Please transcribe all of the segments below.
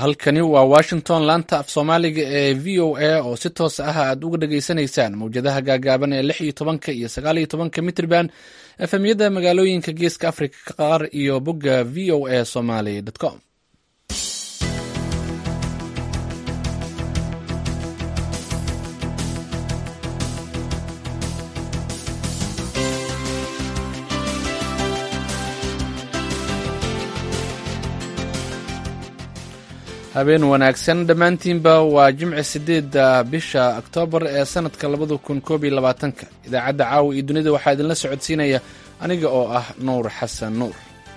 halkani waa washington laanta af soomaaliga ee v o a oo si toos ah aad uga dhageysanaysaan mawjadaha gaagaaban ee lix iyo tobanka iyo sagaal iyo tobanka mitrban efemyada magaalooyinka geeska africa qaar iyo bogga v o a somaly com habeen wanaagsan dhammaantiinba waa jimci sideedda bisha oktoobar ee sanadka labada kun koob iyo labaatanka idaacadda caawa iyo dunida waxaa idinla socodsiinaya aniga oo ah nuur xasan nuur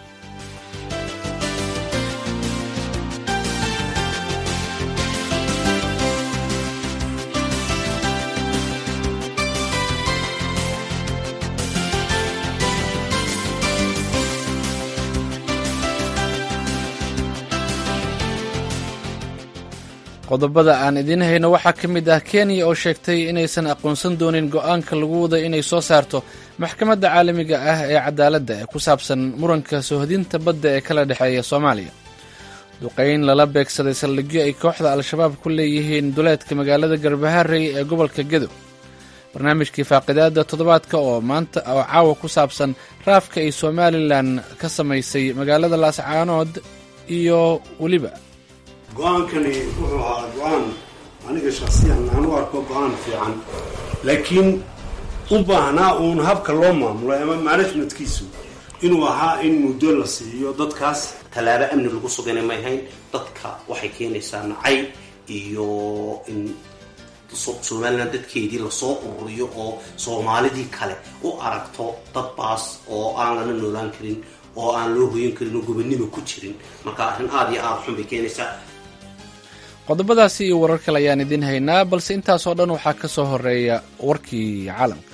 qodobada aan idiin hayno waxaa ka mid ah kenya oo sheegtay inaysan aqoonsan doonin go-aanka lagu wada inay soo saarto maxkamadda caalamiga ah ee cadaaladda ee ku saabsan muranka soohodinta badda ee kala dhexeeya soomaaliya duqayn lala beegsaday saldhigyo ay kooxda al-shabaab ku leeyihiin duleedka magaalada garbaharey ee gobolka gedo barnaamijkii faaqidaada toddobaadka oo maanta oo caawa ku saabsan raafka ay somalilan ka samaysay magaalada laascaanood iyo weliba go-aankani wuxuu ahaa go-aan aniga shaksiyan aan u arko go-aan fiican laakiin u baahnaa uun habka loo maamulay ama managementkiisu inuu ahaa in muddo la siiyo dadkaas tallaabo amni lagu sugana may hayn dadka waxay keenaysaa nacay iyo in somalilan dadkeedii lasoo ururiyo oo soomaalidii kale u aragto dad baas oo aan lana noolaan karin oo aan loo hoyan karin oo gobonimo ku jirin marka arrin aada iyo aada xun bay keenaysaa qodobadaasi iyo warar kale ayaan idiin haynaa balse intaasoo dhan waxaa ka soo horeeya warkii caalamka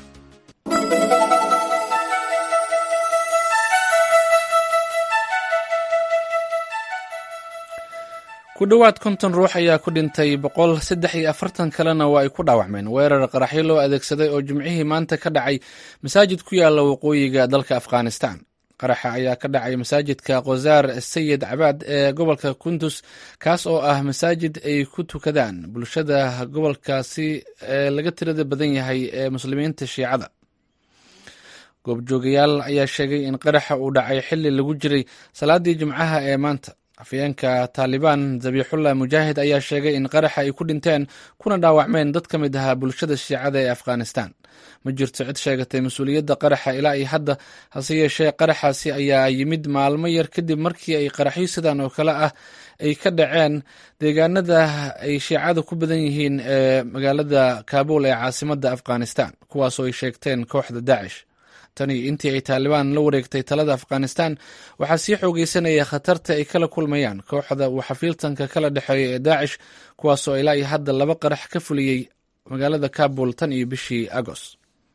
ku dhowaad konton ruux ayaa ku dhintay boqol saddex iyo afartan kalena waa ay ku dhaawacmeen weerar qaraxyo loo adeegsaday oo jimcihii maanta ka dhacay masaajid ku yaala waqooyiga dalka afghanistan qaraxa ayaa ka dhacay masaajidka khozaar sayid cabaad ee gobolka kundus kaas oo ah masaajid ay ku tukadaan bulshada gobolkaasi ee laga tirada badan yahay ee muslimiinta shiicada goobjoogayaal ayaa sheegay in qaraxa uu dhacay xili lagu jiray salaadii jimcaha ee maanta afyeenka taalibaan zabiixullah mujaahid ayaa sheegay in qaraxa ay ku dhinteen kuna dhaawacmeen dad ka mid ahaa bulshada shiicada ee afghanistan ma jirto cid sheegatay mas-uuliyadda qaraxa ilaa iyo hadda hase yeeshee qaraxaasi ayaa yimid maalmo yar kadib markii ay qaraxyo sidan oo kale ah ay ka dhaceen deegaanada ay shiicada ku badan yihiin ee magaalada kaabul ee caasimadda afghanistan kuwaasoo ay sheegteen kooxda daacish tani intii ay taalibaan la wareegtay talada afghanistan waxaa sii xoogeysanaya khatarta ay kala kulmayaan kooxda uu xafiiltanka kala dhexeeya ee daacish kuwaasoo ilaa iyo hadda laba qarax ka fuliyey magaalada kabul tan iyo bishii agost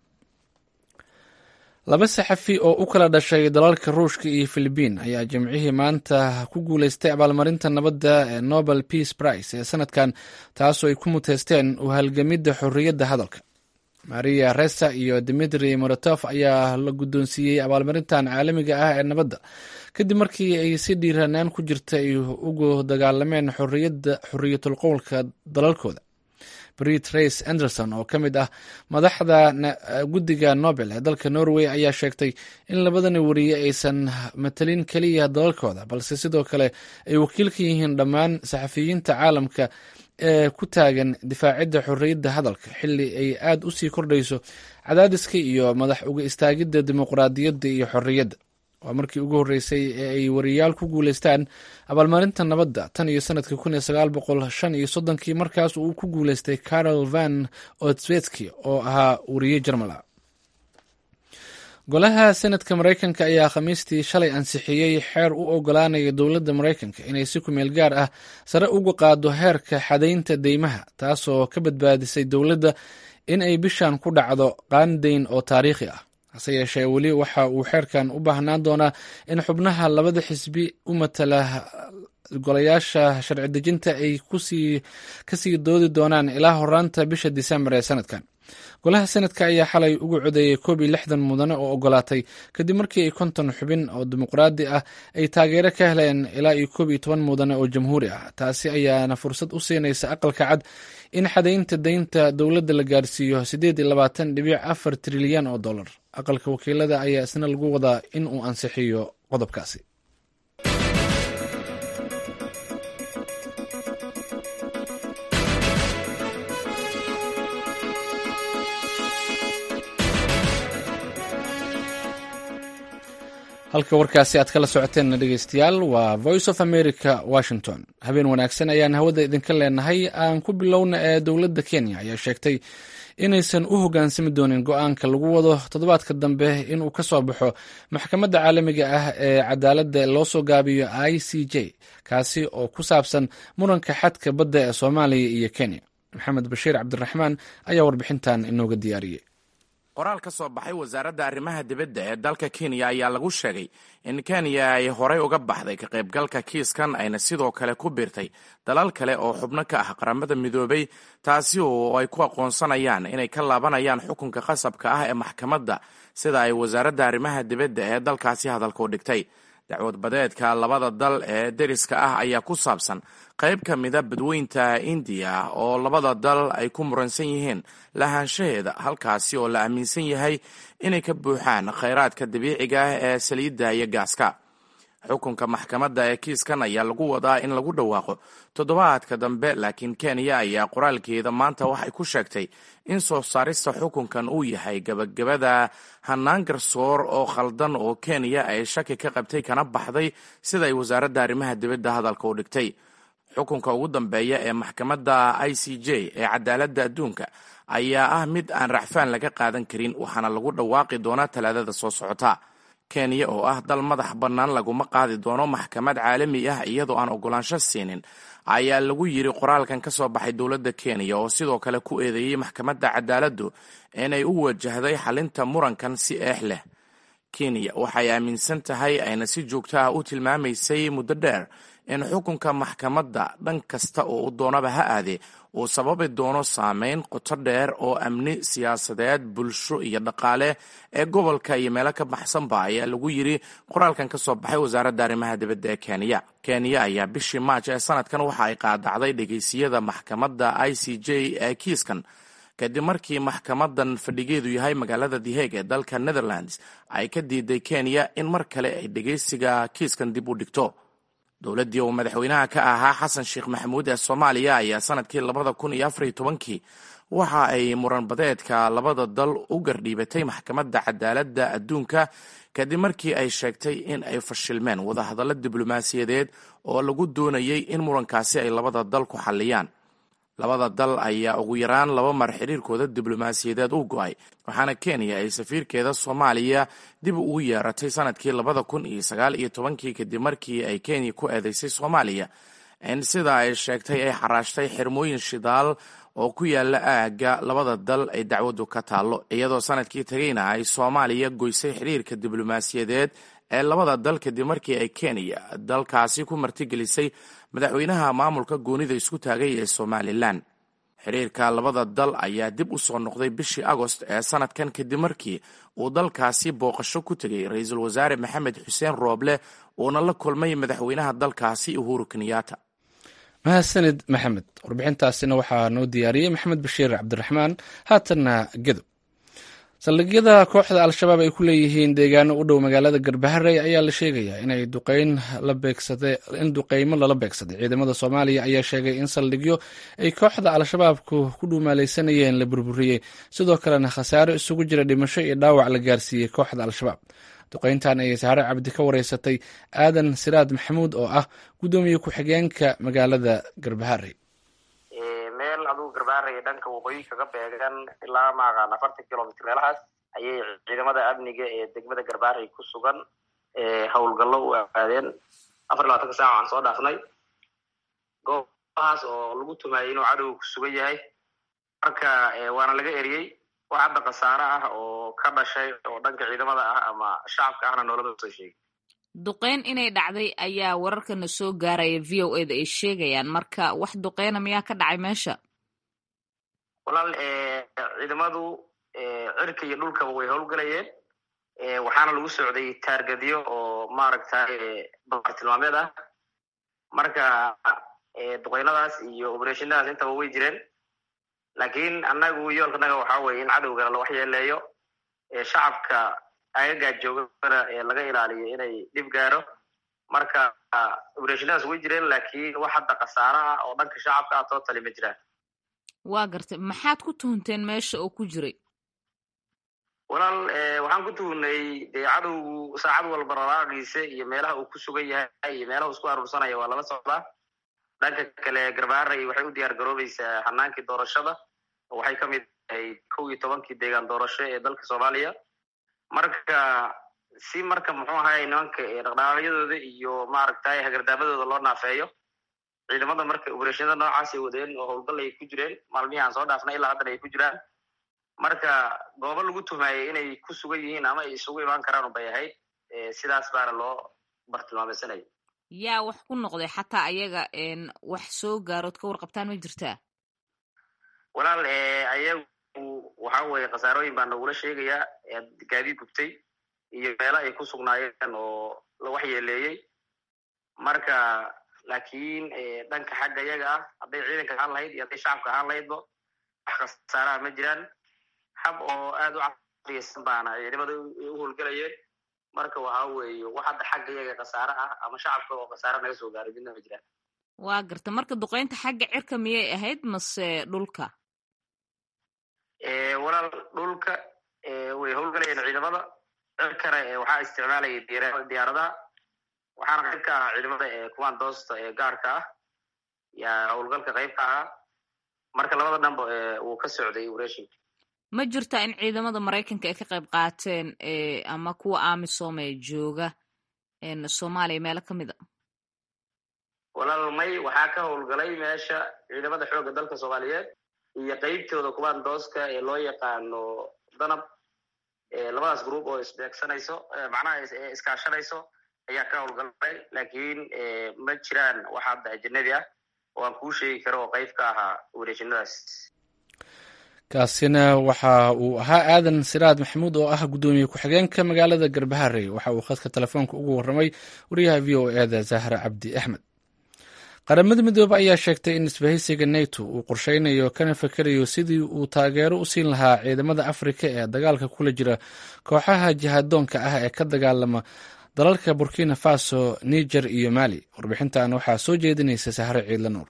laba saxafi oo u kala dhashay dalalka ruushka iyo filibiin ayaa jimcihii maanta ku guuleystay abaalmarinta nabadda ee nobel peace price ee sanadkan taasoo ay ku muteysteen u halgamidda xorriyadda hadalka maria resa iyo dimitri moratof ayaa la guddoonsiiyey abaalmarintan caalamiga ah ee nabadda kadib markii ay si dhiiranaan ku jirta ay ugu dagaalameen xorriyatul qowlka dalalkooda brit race anderson oo ka mid ah madaxda guddiga nobel ee dalka norway ayaa sheegtay in labadani wariye aysan matalin keliya dalalkooda balse sidoo kale ay wakiil ka yihiin dhammaan saxafiyiinta caalamka ee ku taagan difaacidda xorriyadda hadalka xilli ay aad u sii kordhayso cadaadiska iyo madax uga istaagidda dimuqraadiyadda iyo xorriyadda waa markii ugu horreysay ee ay wariyaal ku guuleystaan abaalmarinta nabadda tan iyo sanadkii kun iyo sagaal boqol shan iyo soddonkii markaas uu ku guuleystay carol van otsvetski oo ahaa wariye jarmal ah golaha senadka maraykanka ayaa khamiistii shalay ansixiyey xeer u ogolaanaya dowladda maraykanka inay si kumeel gaar ah sare uga qaado heerka xadaynta deymaha taasoo ka badbaadisay dowladda in ay bishan ku dhacdo qaandayn oo taariikhi ah hase yeeshee weli waxa uu xeerkan u baahnaan doonaa in xubnaha labada xisbi u matala golayaasha sharci dejinta ay kasii doodi doonaan ilaa horaanta bisha disembar ee sanadkan golaha senadka ayaa xalay ugu codeeyey koob iyo lixdan mudane oo ogolaatay kadib markii ay konton xubin oo dimuqraadi ah ay taageero ka heleen ilaa iyo koob iyo toban mudane oo jamhuuri ah taasi ayaana fursad u siinaysa aqalka cad in xadaynta daynta dowladda la gaarsiiyo siddeed iyo labaatan dhibic afar trilyan oo dollar aqalka wakiilada ayaa isna lagu wadaa in uu ansixiyo qodobkaasi halka warkaasi aad kala socoteenna dhegeystayaal waa voice of america washington habeen wanaagsan ayaan hawada idinka leenahay aan ku bilowna ee dowladda kenya ayaa sheegtay inaysan u hoggaansami doonin go-aanka lagu wado toddobaadka dambe inuu ka soo baxo maxkamadda caalamiga ah ee cadaaladda loo soo gaabiyo i c j kaasi oo ku saabsan muranka xadka badda ee soomaaliya iyo kenya maxamed bashiir cabdiraxmaan ayaa warbixintan inooga diyaariyey qoraal ka soo baxay wasaaradda arrimaha dibadda ee dalka kenya ayaa lagu sheegay in kenya ay horey uga baxday ka qaybgalka kiiskan ayna sidoo kale ku biirtay dalal kale oo xubno ka ah qaramada midoobay taasi oo ay ku aqoonsanayaan inay ka laabanayaan xukunka qasabka ah ee maxkamadda sida ay wasaaradda arrimaha dibadda ee dalkaasi hadalka u dhigtay dacwad badeedka labada dal ee deriska ah ayaa ku saabsan qayb ka mida badweynta indiya oo labada dal ay ku muransan yihiin lahaanshaheeda halkaasi oo la aaminsan yahay inay ka buuxaan khayraadka dabiiciga ah ee saliidda iyo gaaska xukunka maxkamadda ee kiiskan ayaa lagu wadaa in lagu dhawaaqo toddobaadka dambe laakiin kenya ayaa qoraalkeeda maanta waxay ku sheegtay in soo saarista xukunkan uu yahay gabagabada hanaan garsoor oo khaldan oo kenya ay shaki ka qabtay kana baxday sida ay wasaaradda arrimaha dibadda hadalka u dhigtay xukunka ugu dambeeya ee maxkamadda i c j ee cadaaladda adduunka ayaa ah mid aan racfaan laga qaadan karin waxaana lagu dhawaaqi doonaa talaadada soo socota kenya oo ah dal madax bannaan laguma qaadi doono maxkamad caalami ah iyadoo aan ogolaansho siinin ayaa lagu yiri qoraalkan ka soo baxay dowladda kenya oo sidoo kale ku eedeeyey maxkamadda cadaaladdu inay u wajahday xalinta murankan si eex leh kenya waxay aaminsan tahay ayna si joogto ah u tilmaamaysay muddo dheer in xukunka maxkamadda dhan kasta oo u doonaba ha aadee uu sababi doono saameyn qoto dheer oo amni siyaasadeed bulsho iyo dhaqaale ee gobolka iyo meelo ka baxsanba ayaa lagu yiri qoraalkan ka soo baxay wasaaradda arrimaha dibadda ee kenya kenya ayaa bishii maaj ee sanadkan waxa ay qaadacday dhegeysiyada maxkamadda i c j ee kiiskan kadib markii maxkamadan fadhigeedu yahay magaalada the hague ee dalka netherlands ay ka diiday kenya in mar kale ay dhegeysiga kiiskan dib u dhigto dowladdii uu madaxweynaha ka ahaa xasan sheekh maxamuud ee soomaaliya ayaa sanadkii labada kun iyo afariyo tobankii waxa ay muranbadeedka labada dal u gardhiibatay maxkamadda cadaaladda adduunka kadib markii ay sheegtay in ay fashilmeen wadahadallo diblomaasiyadeed oo lagu doonayay in murankaasi ay labada dal ku xalliyaan labada dal ayaa ugu yaraan laba mar xiriirkooda diblomaasiyadeed u go-ay waxaana kenya ay safiirkeeda soomaaliya dib ugu yeeratay sanadkii labada kun iyo sagaal iyo tobankii kadib markii ay kenya ku eedeysay soomaaliya in sida ay sheegtay ay xaraashtay xirmooyin shidaal oo ku yaala aagga labada dal ay dacwaddu ka taallo iyadoo sanadkii tagayna ay soomaaliya goysay xiriirka diblomaasiyadeed ee labada dal kadib markii ay kenya dalkaasi ku martigelisay madaxweynaha maamulka goonida isku taagay ee somalilan xiriirka labada dal ayaa dib u soo noqday bishii agost ee sanadkan kadib markii uu dalkaasi booqasho ku tegay ra-iisul wasaare maxamed xuseen rooble uuna la kulmay madaxweynaha dalkaasi uhuru kenyatta mahadsanid maxamed warbixintaasina waxaa noo diyaariyey maxamed bashiir cabdiraxmaan haatanna gedo saldhigyada kooxda al-shabaab ay ku leeyihiin deegaano u dhow magaalada garbaharey ayaa la sheegayaa inay duqeyn la beegsada in duqeymo lala beegsaday ciidamada soomaaliya ayaa sheegay in saldhigyo ay kooxda al-shabaabku ku dhuumaalaysanayeen la burburiyey sidoo kalena khasaaro isugu jira dhimasho iyo dhaawac la gaarsiiyey kooxda al-shabaab duqeyntan ayay saare cabdi ka wareysatay aadan siraad maxamuud oo ah guddoomiye ku-xigeenka magaalada garbaharey meel adugu garbaaraya dhanka waqooyi kaga beegan ilaa maaqaan afartan kilomitr meelahaas ayay ciidamada amniga ee degmada garbaarey ku sugan howlgallo u aadeen afar iyo labatanka saaca aan soo dhaafnay goobahaas oo lagu tumaayay inuu cadowga ku sugan yahay marka waana laga eriyey wax hadda khasaare ah oo ka dhashay oo dhanka ciidamada ah ama shacabka ahna noolama soo sheegay duqeyn inay dhacday ayaa wararkana soo gaaraya v o eda ay sheegayaan marka wax duqeyna miyaa ka dhacay meesha walaal ciidamadu cirka iyo dhulkaba way howlgalayeen waxaana lagu socday taargadyo oo maaragtay bartilmaameed ah marka duqeynadaas iyo obereshonadaas intaba way jireen laakiin annagu yoolkanaga waxaa weye in cadowgana la waxyeeleeyo shacabka agagaa joogana laga ilaaliyo inay dhib gaaro marka obereshonadaas way jireen laakiin wax hadda khasaara ah oo dhanka shacabka ah tootali ma jiraan waa gartay maxaad ku tuhunteen meesha oo ku jiray walaal waxaan ku tuhunnay dee cadowgu saacad walba raraaqiisa iyo meelaha uu ku sugan yahay iyo meelaha uu isku aruursanaya waa lala socdaa dhanka kale garbaaray waxay u diyaar garoobaysaa hanaankii doorashada waxay ka mid tahay kow iyo tobankii deegaan doorasho ee dalka soomaaliya marka si marka muxuu ahay nimanka dhaqdhaqaaqyadooda iyo maaragtay hagardaabadooda loo naafeeyo ciidamada marka obereshonada noocaas ay wadeen oo howlgal ay ku jireen maalmihii aan soo dhaafnay ilaa haddana ay ku jiraan marka goobo lagu tuhmaayay inay ku sugan yihiin ama ay isugu imaan karaan bay ahayd sidaas baana loo bartilmaameysanaya yaa wax ku noqday xataa ayaga wax soo gaarood ka warqabtaan ma jirtaa walaal ayagu waxa weye khasaarooyin baa nagula sheegayaa gaadiid gubtay iyo meelo ay ku sugnaayeen oo la waxyeeleeyey marka laakiin dhanka xagga iyaga ah hadday ciidanka ahaan lahayd iyo hadday shacabka ahaan lahaydba wax khasaaraha ma jiraan hab oo aad u casriyaysan baana ciidamada u howlgelayeen marka waxa weeye wax hadda xagga iyaga khasaare ah ama shacabka oo khasaare naga soo gaaray midna ma jiraan waa garta marka duqeynta xagga cirka miyay ahayd mase dhulka walaal dhulka way howlgalayeen ciidamada cirkana waxaa isticmaalayay diyaaradaha waxaana qayb ka ahaa ciidamada commandoosta ee gaarka ah yaa howlgalka qayb ka ahaa marka labada dhanba wuu ka socday operation ma jirtaa in ciidamada maraykanka ay ka qayb qaateen ama kuwa amisom ee jooga soomaaliya meelo ka mid a walaal may waxaa ka howlgalay meesha ciidamada xoogga dalka soomaaliyeed iyo qeybtooda commandooska ee loo yaqaano danab labadaas group oo isbeegsanayso macnaha iskaashanayso ayaa ka howlgalay laakiin ma jiraan wax hadda ajanabi ah oo aan kuu sheegi karo oo qayb ka ahaa wareejinadaas kaasina waxa uu ahaa aadan siraad maxamuud oo ah guddoomiye ku-xigeenka magaalada garbaharey waxa uu khadka telefoonka ugu warramay wariyaha v o eda zahra cabdi axmed qaramada midoobe ayaa sheegtay in isbahaysiga neto uu qorsheynayo kana fakerayo sidii uu taageero u siin lahaa ciidamada afrika ee dagaalka kula jira kooxaha jihadoonka ah ee ka dagaalama dalalka burkina faso niger iyo mali warbixintan waxaa soo jeedinaysa sahre ciidla nuur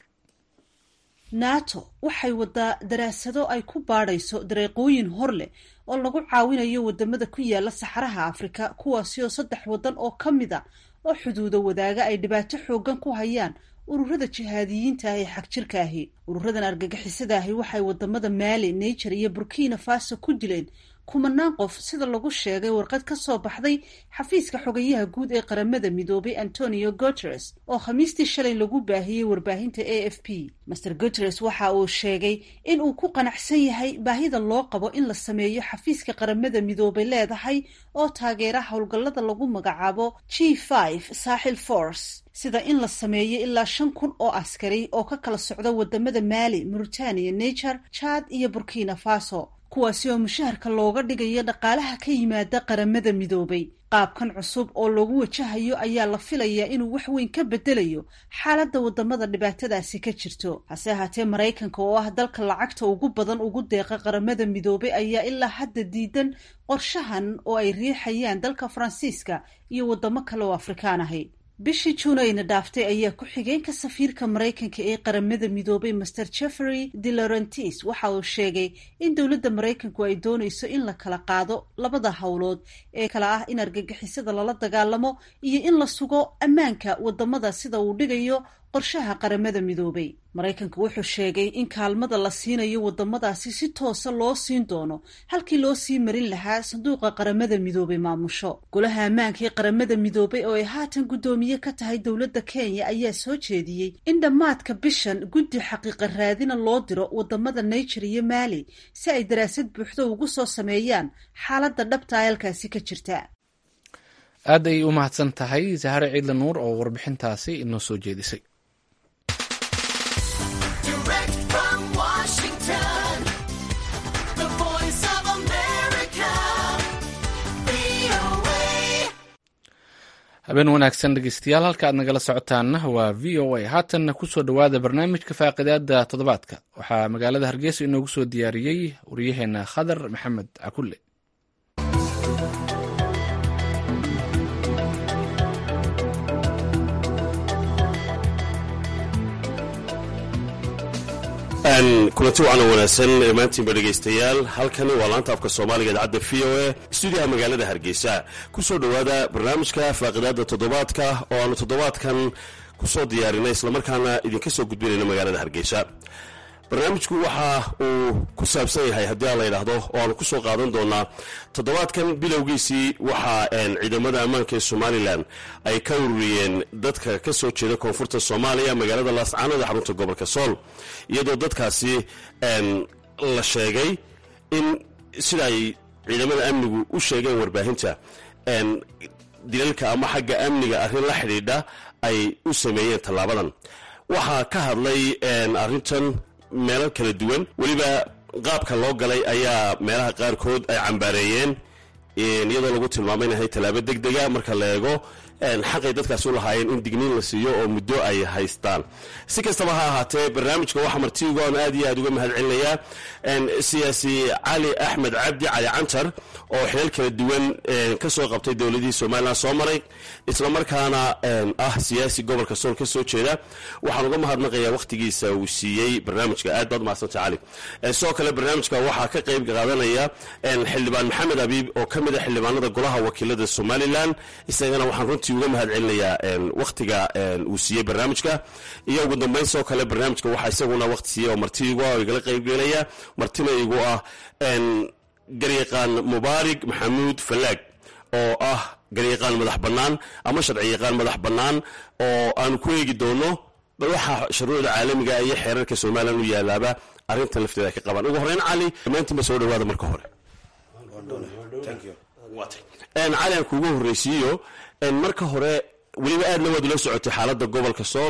nato waxay wadaa daraasado ay ku baadhayso dareeqooyin hor leh oo lagu caawinayo wadamada ku yaala saxaraha afrika kuwaasi oo saddex waddan oo ka mid a oo xuduudo wadaaga ay dhibaato xoogan ku hayaan ururada jihaadiyiinta ah ee xagjirka ahi ururadan argagixisada ahi waxay wadamada maali niger iyo burkina faso ku dileen kumanaan qof sida lagu sheegay warqad ka soo baxday xafiiska xogayaha guud ee qaramada midoobay antonio guteres oo khamiistii shalay lagu baahiyey warbaahinta a f p master guteres waxa uu sheegay in uu ku qanacsan yahay baahida loo qabo in la sameeyo xafiiska qaramada midoobay leedahay oo taageera howlgallada lagu magacaabo g five saaxil force sida in la sameeyo ilaa shan kun oo askari oo ka kala socda wadamada maali mauritania niger chad iyo burkina faso kuwaasi oo mushaharka looga dhigayo dhaqaalaha ka yimaada qaramada midoobay qaabkan cusub oo lagu wajahayo ayaa la filayaa inuu wax weyn ka bedelayo xaaladda wadamada dhibaatadaasi ka jirto hase ahaatee maraykanka oo ah dalka lacagta ugu badan ugu deeqa qaramada midoobay ayaa ilaa hadda diidan qorshahan oo ay riixayaan dalka faransiiska iyo wadamo kale oo afrikaan ahi bishii juun ayna dhaaftay ayaa ku-xigeenka safiirka maraykanka ee qaramada midoobay master jeffery de laurentis waxa uu sheegay in dowladda maraykanku ay doonayso in la kala qaado labada howlood ee kale ah in argagixisada lala dagaalamo iyo in la sugo ammaanka wadamada sida uu dhigayo qorshaha qaramada midoobay maraykanku wuxuu sheegay in kaalmada la siinayo wadamadaasi si toosa loo siin doono halkii loo sii marin lahaa sanduuqa qaramada midoobay maamusho golaha ammaanka ee qaramada midoobay oo ay haatan guddoomiye ka tahay dowladda kenya ayaa soo jeediyey in dhammaadka bishan guddi xaqiiqa raadina loo diro wadamada niger iyo mali si ay daraasad buuxdo ugu soo sameeyaan xaaladda dhabta halkaasi ka jirta aad ay u mahadsan tahay sahare ciidla nuur oo warbixintaasi inoo soo jeedisay habeen wanaagsan dhegeystayaal halka aad nagala socotaanna waa v o a haatanna kusoo dhowaada barnaamijka faaqidaada toddobaadka waxaa magaalada hargeysa inoogu soo diyaariyey wariyaheena khadar maxamed cakulle kulanti wacan wanaagsan maantiinba dhegaystayaal halkani waa laanta afka soomaaliga idaacadda v o a stuudiyaha magaalada hargeysa kusoo dhowaada barnaamijka faaqidaada toddobaadka oo aanu toddobaadkan kusoo diyaarinay islamarkaana idinka soo gudbinayno magaalada hargeysa barnaamijku waxa uu ku saabsan yahay haddii aan la yidhaahdo oo aanu kusoo qaadan doonaa toddobaadkan bilowgiisii waxaa ciidamada ammaanka ee somalilan ay ka ururiyeen dadka ka soo jeeda koonfurta soomaaliya magaalada laascaanood ee xarunta gobolka sool iyadoo dadkaasi la sheegay in sida ay ciidamada amnigu u sheegeen warbaahinta dilalka ama xagga amniga arrin la xidhiidha ay u sameeyeen tallaabadan waxaa ka hadlay arrintan meelo kala duwan weliba qaabka loo galay ayaa meelaha qaarkood ay cambaareeyeen iyadoo lagu tilmaamay inahay tallaabo deg dega marka la eego xaqay dadkaasi u lahaayeen in digniin la siiyo oo muddo ay haystaan si kastaba ha ahaatee barnaamijka waxaa martiigu aan aad iyo aad uga mahad celinayaa siyaasi cali axmed cabdi cali cantar oo xilal kala duwan ka soo qabtay dowladihii somalilan soo maray islamarkaana ah siyaasi gobolka sool ka soo jeeda waxaan uga mahadnaqayaa wakhtigiisa uu siiyey barnaamijka aad baad mahadsanta cali sidoo kale barnaamijka waxaa ka qayb qaadanaya xildhibaan maxamed abiib oo ka mid a xildhibaanada golaha wakiilada somalilan isagana waxaan runtii uga mahad celinayaa wakhtiga uu siiyey barnaamijka iyo ugu dambeyn sidoo kale barnaamijka waxaa isaguna wakhti siiyey oo martiigu ah oo igala qaybgelaya martina igu ah garyaqaan mubaarig maxamuud fallaag oo ah garyaqaan madax bannaan ama sharci yaqaan madax bannaan oo aanu ku eegi doono bal waxaa shuruucda caalamiga iyo xeerarka somalilan u yaalaaba arrintan lafteeda ka qabaan ugu horreyn cali dhammaantiinba soo dhawaada marka hore cali aan kuugu horreysiiyo marka hore weliba aadna waad ula socotay xaaladda gobolka sool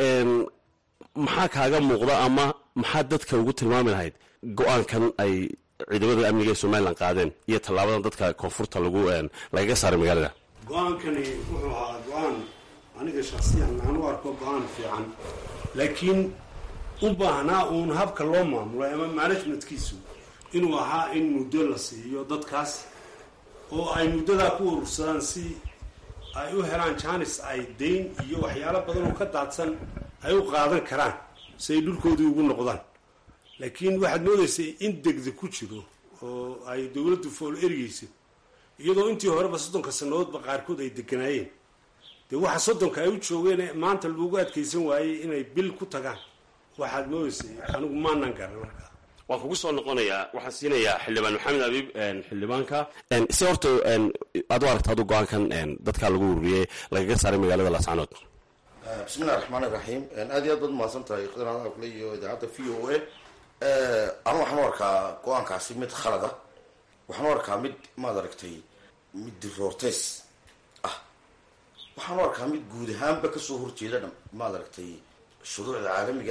maxaa kaaga muuqda ama maxaa dadka ugu tilmaami lahayd go-aankan ay ciidamada amniga ee somalilan qaadeen iyo tallaabadan dadka koonfurta lagu lagaga saaray magaalada go-aankani wuxuu ahaa go-aan aniga shaksiyan aan u arko go-aan fiican laakiin u baahnaa uun habka loo maamulo ama managementkiisu inuu ahaa in muddo la siiyo dadkaas oo ay muddadaa ku urursadaan si ay u helaan janis ay dayn iyo waxyaalo badan oo ka daadsan ay u qaadan karaan si ay dhulkoodii ugu noqdaan laakiin waxaad moodaysay in degdeg ku jiro oo ay dowladdu fool ergeyso iyadoo intii horeba soddonka sannadoodba qaarkood ay deganaayeen dee waxa soddonka ay u joogeen maanta loogu adkaysan waayey inay bil ku tagaan waxaad moodaysay anigu maanan garan markaa waan kugu soo noqonayaa waxaan siinayaa xildhibaan maxamed abiib xildhibaanka si horta aad u aragta adu go-aankan dadkaa lagu ururiyey lagaga saaray magaalada laascaanood bismillahi raxmaan iraxiim aad iyo aad baad mahadsan tahay khidanaada kule iyo idaacadda v o a anu waxaan u arkaa go-aankaasi mid khalada waxaan u arkaa mid maad aragtay mid diroorteys ah waxaan u arkaa mid guud ahaanba kasoo horjeeda maad aragtay shuruucda caalamiga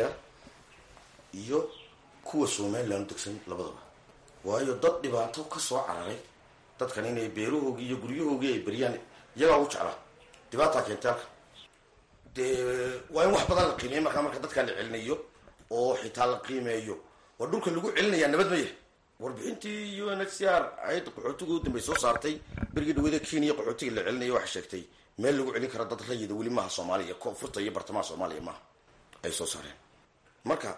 iyo kuwa somalilan u degsan labadaba waayo dad dhibaato kasoo cararay dadkan inay beerahoogii iyo guryahoogii ay beriyaan iyagaa ugu jeclaa dhibaataa keentay halka dee waa in wax badan la qiimeeya markaa marka dadkaa la celinayo oo xitaa la qiimeeyo waa dhulka lagu celinayaa nabad ma yahay warbixintii u n h c r hay-adda qaxootiga u dambey soo saartay berigii dhawada kenya qaxootiga la celinaya waxay sheegtay meel lagu celin kara dad rayida weli maaha soomaaliya koonfurta iyo bartamaha soomaaliya maaha ay soo saareen marka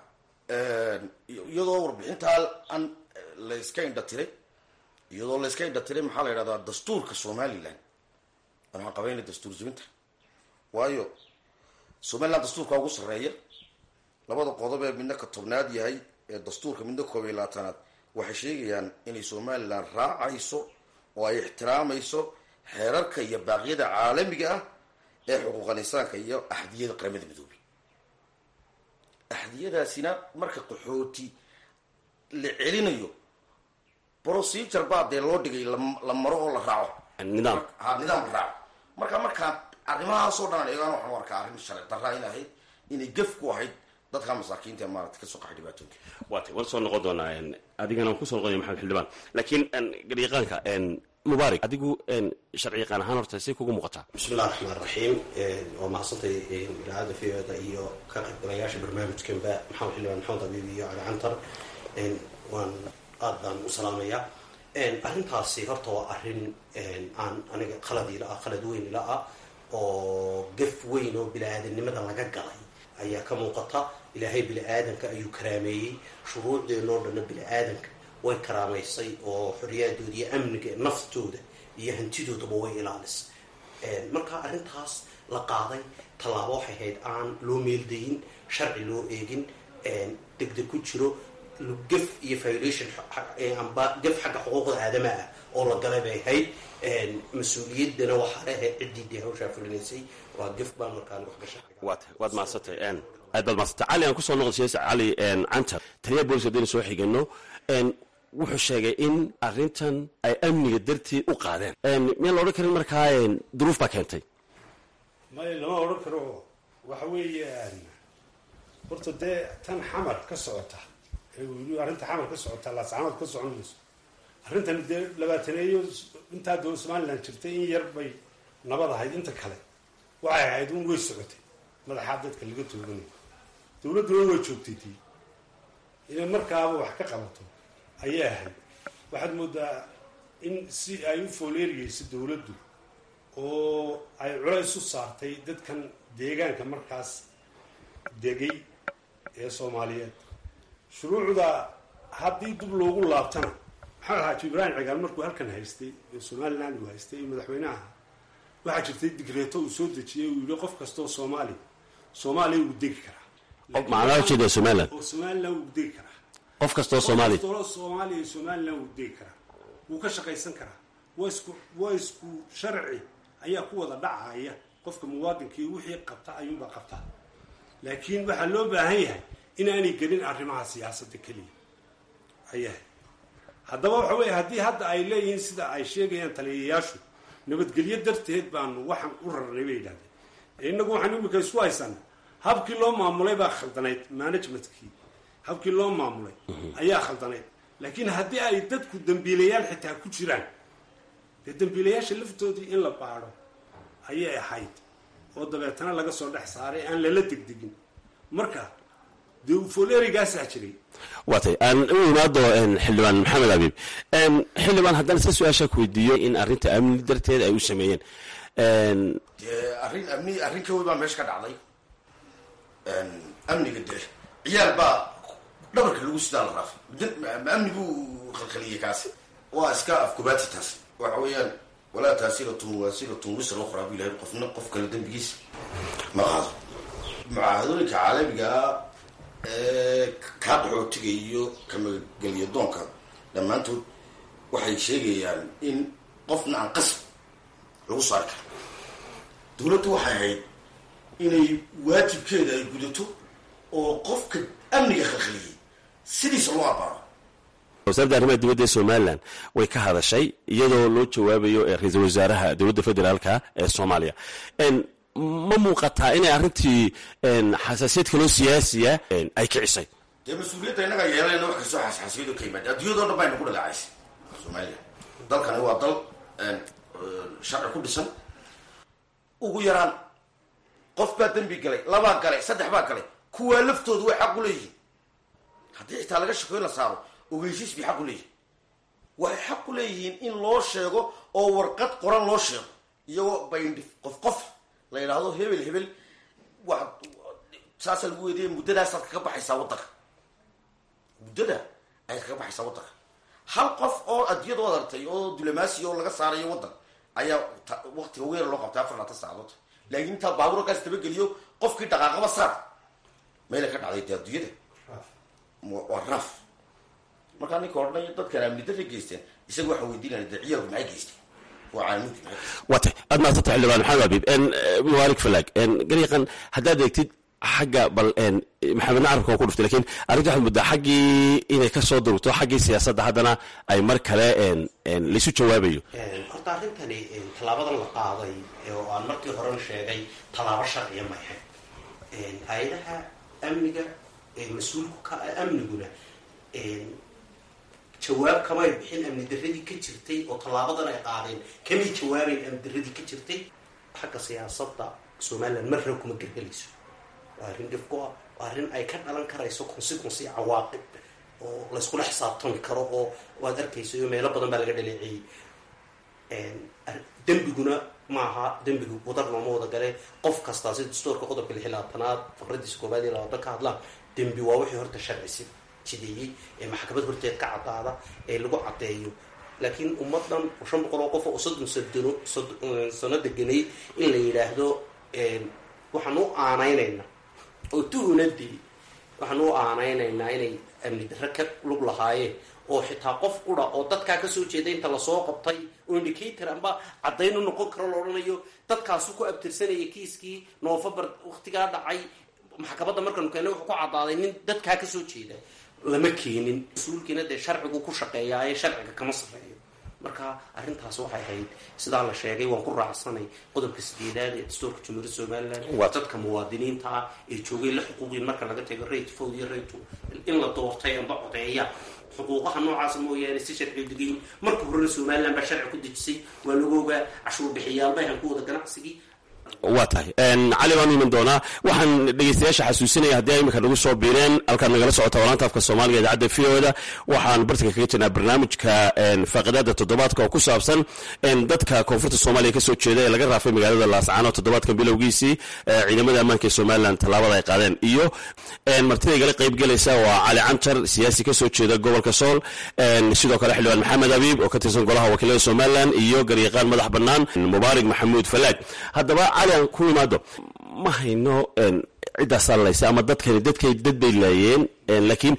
iyadoo warbixintaa aan layska indha tiray iyadoo layska indha tiray maxaa la yidhahdaa dastuurka somalilan waxaan qabayna dastuur jibinta waayo somaliland dastuurka ugu sarreeya labada qodob ee midna ka tobnaad yahay ee dastuurka midna koob iyo labaatanaad waxay sheegayaan inay somalilan raacayso oo ay ixtiraamayso xeerarka iyo baaqyada caalamiga ah ee xuquuqal insaanka iyo axdiyada qaramada midoobay axdiyadaasina marka qaxooti la celinayo procedure baa dee loo dhigay la maro oo la raaco nidaam ha nidaam la raaco marka markaa arrimahaasoo dhan an eegaan waxaan u arkaa arrin sharci darra in ahayd inay gef ku ahayd dadka masaakiinta ee maarata kasoo qaxay dhibaatooyinka waatay waan soo noqon doonaa adigana waan kusoo noqonaya maxamed xildhibaan laakiin garyaqaanka mubaarak adigu sharci yaqaan ahaan horta say kugu muuqataa bismillahi raxmaan raxiim waa mahadsantay idaacadda v o da iyo ka qaybgalayaasha barnaamijkanba maxamed xildhibaan maxamed abiib iyo cali cantar waan aad baan u salaamayaa arrintaasi horta waa arrin aan aniga qalad ila ah qalad weyn ila ah oo gaf weyn oo bini-aadanimada laga galay ayaa ka muuqata ilaahay bini-aadanka ayuu karaameeyey shuruucdeenoo dhanna bini-aadanka way karaamaysay oo xoriyaaddooda iyo amniga naftooda iyo hantidoodaba way ilaalisay marka arrintaas la qaaday tallaabo waxay ahayd aan loo meeldayin sharci loo eegin degdeg ku jiro gaf iyo violation amba gaf xagga xuquuqda aadamaha ah oo la galay bay ahayd mas-uuliyaddana waxaa leeahayd ciddii dee hawshaa fulinaysay waa gaf baan markaan wax gasha waad waad mahadsantay aad baad mahadsantay cali aan kusoo noqda siyaasi cali cantar taliya booliska haddaynu soo xigano wuxuu sheegay in arrintan ay amniga dartii u qaadeen miyaan la odhan karin markaa duruuf baa keentay may lama odhan karo waxa weeyaan horta dee tan xamar ka socota arrinta xamar ka socota laascanood ka socon mayso arrintan dee labaataneeyo intaa dowla somalilan jirtay in yar bay nabad ahayd inta kale waxay ahayd un way socotay madaxaa dadka laga tooganayo dowladduna way joogtay tii inay markaaba wax ka qabato ayay ahayd waxaad moodaa in si ay u fooleeriyeyso dowladdu oo ay culays u saartay dadkan deegaanka markaas degay ee soomaaliyeed shuruucda haddii dib loogu laabtana maxamed xaaji ibraahim cigaal markuu halkan haystay ee somaliland uu haystay madaxweynaha waxaa jirtay digreeto uu soo dejiyey uu yihi qof kastoo soomaali soomaaliya uu degi karaa macnaha ujeeda somaliland oo somaliland uu degi karaa qof kastoo soomaali qof kastoo soomaaliya somaliland uu degi karaa wuu ka shaqaysan karaa waa isku waa isku sharci ayaa ku wada dhacaya qofka muwaadinkii wixii qabta ayuunbaa qabtaa laakiin waxaa loo baahan yahay inaanay gelin arrimaha siyaasadda keliya ayahay haddaba waxa weeye haddii hadda ay leeyihiin sida ay sheegayaan taliyayaashu nabadgelyo darteed baanu waxaan u rarnay bay yidhahdeen innagu waxaan imika isku haysana habkii loo maamulay baa khaldanayd managementkii habkii loo maamulay ayaa khaldanayd laakiin haddii ay dadku dambiilayaal xitaa ku jiraan dee dambiilayaasha laftoodii in la baadho ayay ahayd oo dabeetana laga soo dhex saaray aan lala degdegin marka dee folerigaasaa jiray waatay aan u imaado xildhibaan maxamed abiib xildhibaan haddana si su-aashaa ku weydiiyo in arrinta amni darteed ay u sameeyeen dee arrin amni arrin ka wey baa meesha ka dhacday amniga dee ciyaal baa dhabarka lagu sidaa la raafay ma amni buu khalkhaliyey kaasi waa iska afkubaati taas waxa weeyaan walaa taasiratun waasiratun wisra ukhraa bu ilahay qofna qof kale dembigiisa ma qaado mucaahadooyinka caalamigaa ee kaa qaxootiga iyo kamageliya doonka dhammaantood waxay sheegayaan in qofna aan qasab lagu saari karo dowladdu waxay ahayd inay waajibkeeda ay gudato oo qofka amniga khalkhaliyey sidiisa loo abaaro wasaaradda arrimaha dibadda ee somalilan way ka hadashay iyadoo loo jawaabayo ra-iisul wasaaraha dowladda federaalka ee soomaaliya ma muuqataa inay arrintii xasaasiyad kaloo siyaasiya ay kicisay dee mas-uuliyadda innaga yeelayna wax kastoo xasxaasiyado ka yimaada adduunyadoo dhan bayna ku dhaleecaysay somalilan dalkani waa dal sharci ku dhisan ugu yaraan qof baa dembi galay labaa galay saddex baa galay kuwaa laftoodu way xaq u leeyihiin haddii xitaa laga shako in la saaro ogeysiis bay xaq u leeyihin waxay xaq u leeyihiin in loo sheego oo warqad qoran loo sheego iyagoo bayndhif qof qof la yidhaahdo hebel hebel wa saasaa lagu weydiiyay muddadaasaad kaga baxaysaa waddanka muddada ayaad kaga baxaysaa waddanka hal qof oo adiyad od artay oo dulamaasi oo laga saarayo waddan ayaa waktiga weer loo qabtay afar laatan saacadood laakiin intaa baabuur halkaas dabageliyo qofkii dhaqaaqaba saar meela ka dhacday dee adduunyada waa raaf markaa ninka odhanaya dadkan amni darra geysteen isaga waxaa weydiinaya dee ciyaalku maxay geysteen waa caalamiinki maxay geysteen waatay aad mahadsanta xildhibaan maxamed abiib mubaarik falaag garyaqan haddaad eegtid xagga bal maxamed nacarabka waa ku dhuftay lakiin arrinta waxaad muddaa xaggii inay ka soo durugto xaggii siyaasadda haddana ay mar kale laysu jawaabayo horta arrintani tallaabadan la qaaday oo aan markii horena sheegay tallaabo sharciya ma ahayn hay-adaha amniga mas-uulku ka amniguna jawaab kamay bixin amni daradii ka jirtay oo tallaabadan ay qaadeen kamay jawaabayn amni daradii ka jirtay xagga siyaasadda somalilan marna kuma gergelayso waa arrin dhifku ah waa arrin ay ka dhalan karayso consequence iyo cawaaqib oo layskula xisaabtami karo oo waad arkayso iyo meelo badan baa laga dhaleeceeyey dembiguna maaha dembigu wadar looma wada gale qof kastaa si dastuurka qodobka lix iyo labaatanaad faqradiisa koobaad iyo labaatan ka hadlaan dembi waa wixii horta sharcisi jideeyey ee maxkamad horteed ka caddaada ee lagu caddeeyo laakiin ummadan shan boqol oo qof oo soddon sadano sano deganay in la yidhaahdo waxaan u aanaynaynaa oo tuhunadii waxaan u aanaynaynaa inay amni darre ka lug lahaayeen oo xitaa qof qura oo dadkaa kasoo jeeda inta lasoo qabtay oo indicator amba caddayn u noqon karo la odhanayo dadkaasu ku abtirsanaya kiiskii novembar waktigaa dhacay maxkamadda markanu keena wuxuu ku caddaaday nin dadkaa kasoo jeeda lama keenin mas-uulkiina dee sharcigu ku shaqeeyaa ee sharciga kama sarreeyo marka arrintaas waxay ahayd sidaa la sheegay waan ku raacsanay qodobka sideedaad ee dastuurka jumhuuriyadda somalilan dadka muwaadiniinta ah ee joogay la xuquuqin marka laga tago rate fow iyo rate in la doortay amba codeeya xuquuqaha noocaasa mooyaane si sharci degayn marka horena somalilan baa sharci ku dejisay waa lagu ogaa cashuur bixiyaalba ahan ku wada ganacsigii waa tahay cali baan iman doonaa waxaan dhegeystayaasha xasuusinaya haddii ay iminka nagu soo biireen halkaad nagala socota walaanta afka soomaaliga idaacadda v o da waxaan bartanka kaga jirnaa barnaamijka faaqidaada toddobaadka oo ku saabsan dadka koonfurta soomaaliya kasoo jeeda ee laga raafay magaalada laascaano toddobaadkan bilowgiisii ciidamada ammaanka ee somalilan tallaabada ay qaadeen iyo martida igala qaybgelaysa waa cali canjar siyaasi kasoo jeeda gobolka sool sidoo kale xildhibaan maxamed abiib oo ka tirsan golaha wakiilada somalilan iyo garyaqaan madax bannaan mubaarig maxamuud falaag haddaba cali aan ku imaado ma hayno ciddaasaa laysa ama dadkani dadkay dad bay laayeen laakiin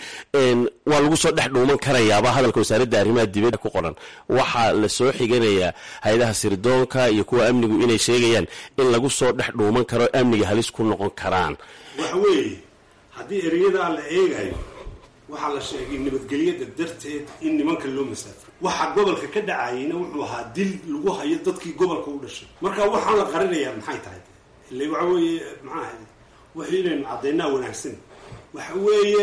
waa lagu soo dhex dhuuman karayaaba hadalka wasaaradda arrimaha dibadda ku qoran waxaa la soo xiganayaa hay-adaha sirdoonka iyo kuwa amnigu inay sheegayaan in lagu soo dhex dhuuman karo amniga halis ku noqon karaan waxa weeye haddii ereyadaa la eegayo waxaa la sheegay nabadgelyada darteed in nimanka loo masaafray waxa gobolka ka dhacayeyna wuxuu ahaa dil lagu hayo dadkii gobolka u dhashay marka waxaan la qarinayaa maxay tahay ile waxa weeye maxaa ahayd wax inaynu caddaynaa wanaagsan waxa weeye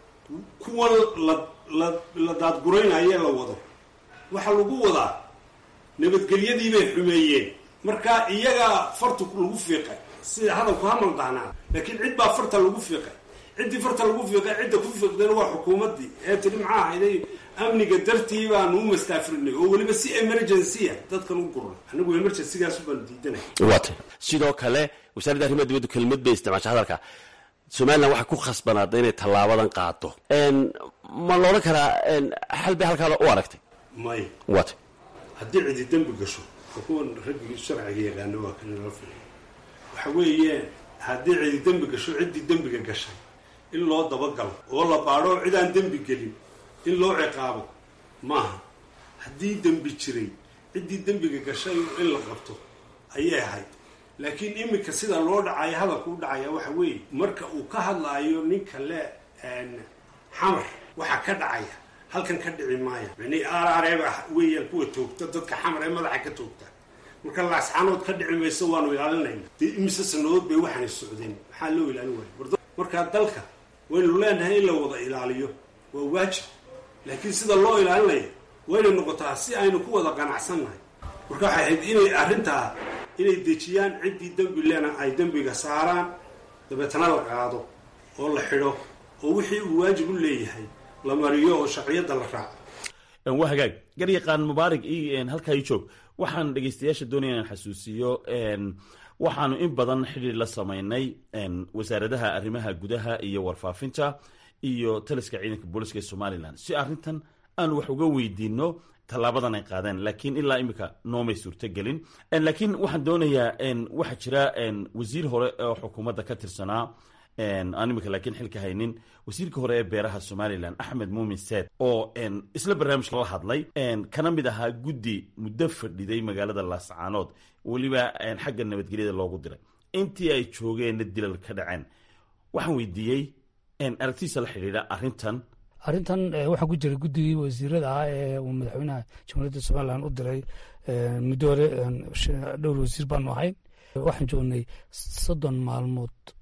kuwan la la la daadguraynaye la wado waxaa lagu wadaa nabadgelyadii bay xumeeyeen marka iyagaa farta lagu fiiqay sida hadalku hamal dahnaa laakiin cid baa farta lagu fiiqay ciddii farta lagu fiiqay cidda ku fiiqdayna waa xukuumaddii ee tiri maxaa ahayday amniga dartii baanu u mastaafrinay oo weliba si emergencya dadkan u gurnay anigu emergencygaas baanu diidanay waata sidoo kale wasaaradda arrimaha dibaddu kelmad bay isticmaashay hadalka somalilan waxay ku khasbanaada inay tallaabadan qaado ma la odhan karaa xal bay halkaada u aragtay may waata haddii cidi dembi gasho kuwan raggii sharciga yaqaano waa kan loo filay waxa weeye haddii cidi dembi gasho ciddii dembiga gashay in loo dabagalo oo la baadho cidaan dembi gelin in loo ciqaabo maaha haddii dembi jiray ciddii dembiga gashay in la qabto ayay ahayd laakiin iminka sida loo dhacayo hadalka u dhacaya waxa weeye marka uu ka hadlaayo ninka le xamar waxaa ka dhacaya halkan ka dhici maaya mani aarareeba weeyaan kuwa toogta dadka xamar ee madaxa ka toogta marka laascaanood ka dhici mayso waanu ilaalinayna dee imise sanadood bay waxaanay socdeen maxaa loo ilaalin waaya markaa dalka waynu leenahay in la wada ilaaliyo waa waajib laakiin sida loo ilaalinayo waynay noqotaa si aynu ku wada qanacsannahay marka waxay ahayd inay arrintaa inay dejiyaan ciddii dembi lena ay dembiga saaraan dabeetana la qaado oo la xidho oo wixii uu waajib u leeyahay la mariyo oo sharciyadda la raaco waa hagaag garyaqaan mubaarig halkaa ii joog waxaan dhegeystayaasha doonaya inaan xasuusiyo waxaanu in badan xidhiir la samaynay wasaaradaha arrimaha gudaha iyo warfaafinta iyo taliska ciidanka booliska ee somalilan si arrintan aanu wax uga weydiino tallaabadan ay qaadeen laakiin ilaa imika noomay suurtogelin laakiin waxaan doonayaa waxaa jira wasiir hore oo xukuumadda ka tirsanaa aan imika laakiin xilka haynin wasiirka hore ee beeraha somalilan axmed muumin seed oo isla barnaamijka la hadlay kana mid ahaa guddi muddo fadhiday magaalada laascaanood weliba xagga nabadgelyada loogu diray intii ay joogeenna dilal ka dhaceen waxaan weydiiyey aragtiisa la xidhiidha arrintan arrintan waxaa ku jira guddigii wasiirada ah ee uu madaxweynaha jamhuuriyadda somalilan u diray muddo hore dhowr wasiir baanu ahayn waxaan joognay soddon maalmood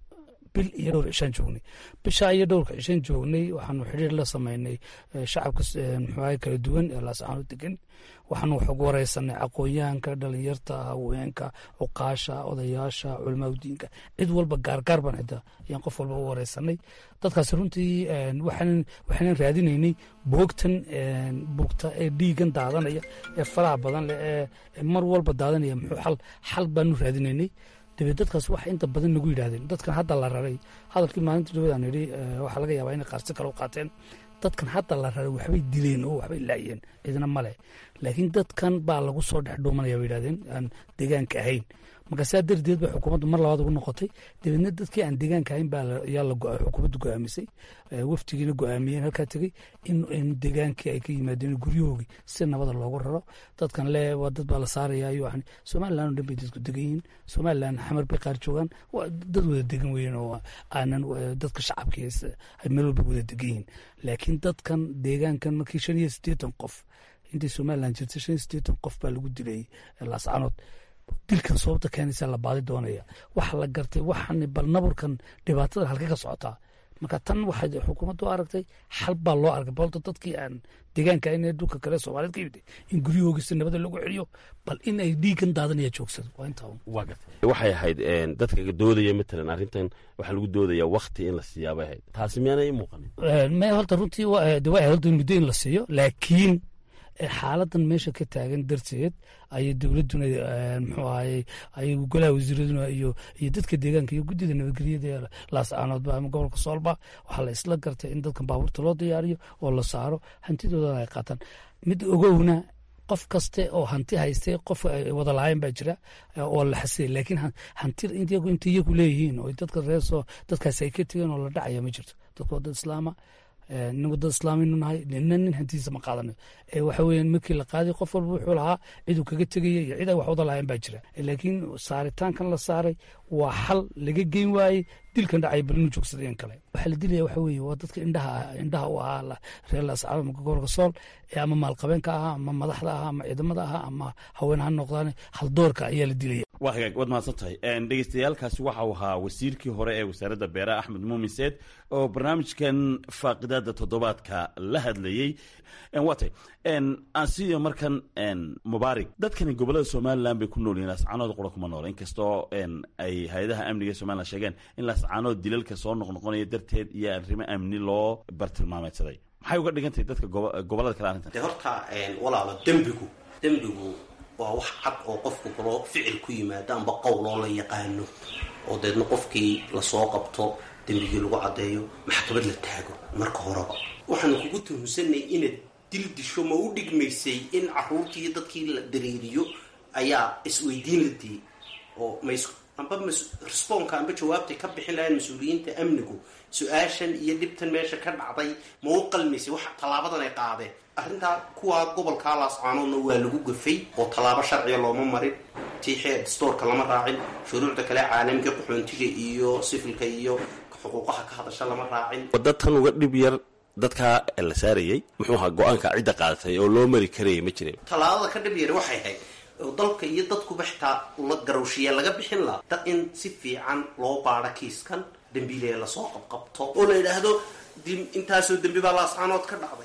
bil iyo dhowr cishaan joognay bishaa iyo dhowrka cishaan joognay waxaanu xidhiir la sameynay shacabka muxuaha kala duwan ee laascaano degan waxaanu wax ugu wareysanay aqoonyahanka dhalinyarta haweenka cuqaasha odayaasha culamaadudiinka cid walba gaargaar baan xitaa ayaan qof walba u wareysanay dadkaasi runtii waxaanan raadinaynay boogtan bugta ee dhiigan daadanaya ee faraha badan leh ee mar walba daadanaya muxuu xal xal baanu raadinaynay dabeed dadkaas waxa inta badan nagu yidhahdeen dadkan hadda la raray hadalkii maalinta dhawadaan yidhi waxaa laga yaabaa inay qaarsi kale u qaateen dadkan hadda la raray waxbay dileen oo waxbay laayeen cidna male laakiin dadkan baa lagu soo dhex dhuumanaya bay yidhahdeen aan deegaanka ahayn marka saa darteed ba xukuumaddu mar labaad ugu noqotay dabeedna dadkii aan deegaanka ahayn baa ayaa xukuumaddu go-aamisay waftigiina go-aamiyeen halkaa tegey in deegaankii ay ka yimaadeen guryahoogii si nabada loogu raro dadkan le waa dad baa la saaraya yani somalilan o dhan bay dadku degan yihiin somalilan xamar bay qaar joogaan dad wada degan weyen oo aanan dadka shacabkii ay meel walba wada degan yihiin laakiin dadkan deegaankan markii shan iyo siddeetan qof intii somalilan jirtay shan iyo siddeetan qof baa lagu dilay laascanood dilkan sababta keenaysa la baadi doonaya waxa la gartay waxaan bal naburkan dhibaatada halka ka socotaa marka tan waxay xukuumaddu aragtay xal baa loo arkay balta dadkii aan deegaanka in dhulka kale soomaaliyed ka yimid in guryahoogisa nabada lagu celiyo bal in ay dhiigan daadanaya joogsado waa intaa waxay ahayd dadka doodaya matalan arrintan waxaa lagu doodaya wakti in la siiyaabay ahayd taasi miyaanay i muuqanin me horta runtii waa ahayd horta muddo in la siiyo laakiin xaaladan meesha ka taagan darteed ayay dowladuna muxuu ahaye ay golaha wasiiraduna iyo iyo dadka deegaanka iyo guddida nabadgelyada ee laascaanoodba ama gobolka soolba waxaa la isla gartay in dadkan baabuurta loo diyaariyo oo la saaro hantidoodana ay qaataan mid ogowna qof kaste oo hanti haystay qof wada lahayn baa jira oo la xasiyay laakiin hantida inta iyagu leeyihiin oo dadka reersoo dadkaasi ay ka tegeen oo la dhacaya ma jirto dadka waa dad islaama inagu dad islaaminu nahay nina nin hantidiisa ma qaadanayo waxa weeyaan markii la qaaday qof walba wuxuu lahaa ciduu kaga tegaya iyo cid ay wax wada lahayn baa jira laakiin saaritaankan la saaray waa xal laga geyn waayey dilkan dhacay bal inuu joogsadeen kale waxaa la dilaya waxa weeye waa dadka indhaha indhaha u ahaa reer laascaanood marka gobolka sool ee ama maalqabeenka ahaa ama madaxda ahaa ama ciidamada ahaa ama haween ha noqdaan haldoorka ayaa la dilaya waa hagaag waad mahadsan tahay dhegeystayaalkaasi waxa uu ahaa wasiirkii hore ee wasaaradda beeraha axmed muumin seed oo barnaamijkan faaqidaada toddobaadka la hadlayey waa tay aan siiyo markan mubaarig dadkani gobolada somalilan bay ku nool yihin laascaanood qura kuma nool inkastoo ay hay-adaha amniga somalilan sheegeen in laascaanood dilalka soo noqnoqonaya darteed iyo arrimo amni loo bartilmaameedsaday maxay uga dhigan tahay dadka gobolada kale arrintan de horta walaalo dembigu dembigu waa wax cad oo qofku kaloo ficil ku yimaado amba qowloo la yaqaano oo deedna qofkii lasoo qabto dembigii lagu caddeeyo maxkamad la taago marka horeba waxaanu kugu tuhunsanay inaad dil disho ma u dhigmaysay in caruurtii iyo dadkii la dareeriyo ayaa isweydiin la diyey oo mas amba responka amba jawaabtay ka bixin lahayn mas-uuliyiinta amnigu su-aashan iyo dhibtan meesha ka dhacday ma u qalmaysay wax tallaabadan ay qaadeen arrintaa kuwaa gobolkaa laascaanoodna waa lagu gafay oo tallaabo sharciga looma marin tiixee dastoorka lama raacin shuruucda kale caalamka qaxoontiga iyo sifilka iyo xuquuqaha ka hadasha lama raacin wadda tan uga dhib yar dadkaa la saarayey muxuu ahaa go-aanka cidda qaadatay oo loo mari karayay ma jirin tallaabada ka dhib yar waxay ahayd oo dalka iyo dadkuba xitaa la garowshiya laga bixin laha dad in si fiican loo baadho kiiskan dembiilee lasoo qabqabto oo la yidhaahdo intaasoo dembi baa laascaanood ka dhacday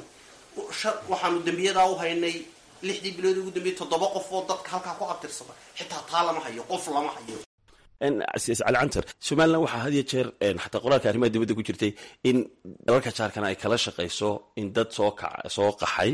waxaanu dembiyadaa u haynay lixdii bilood ugu dambeyey toddoba qof oo dadka halkaa ku abtirsada xitaa taa lama hayo qof lama hayo casiis cali cantar somalilan waxaa had iyo jeer xataa qoraalka arrimaha dibadda ku jirtay in dalalka jaarkana ay kala shaqayso in dad soo ka soo qaxay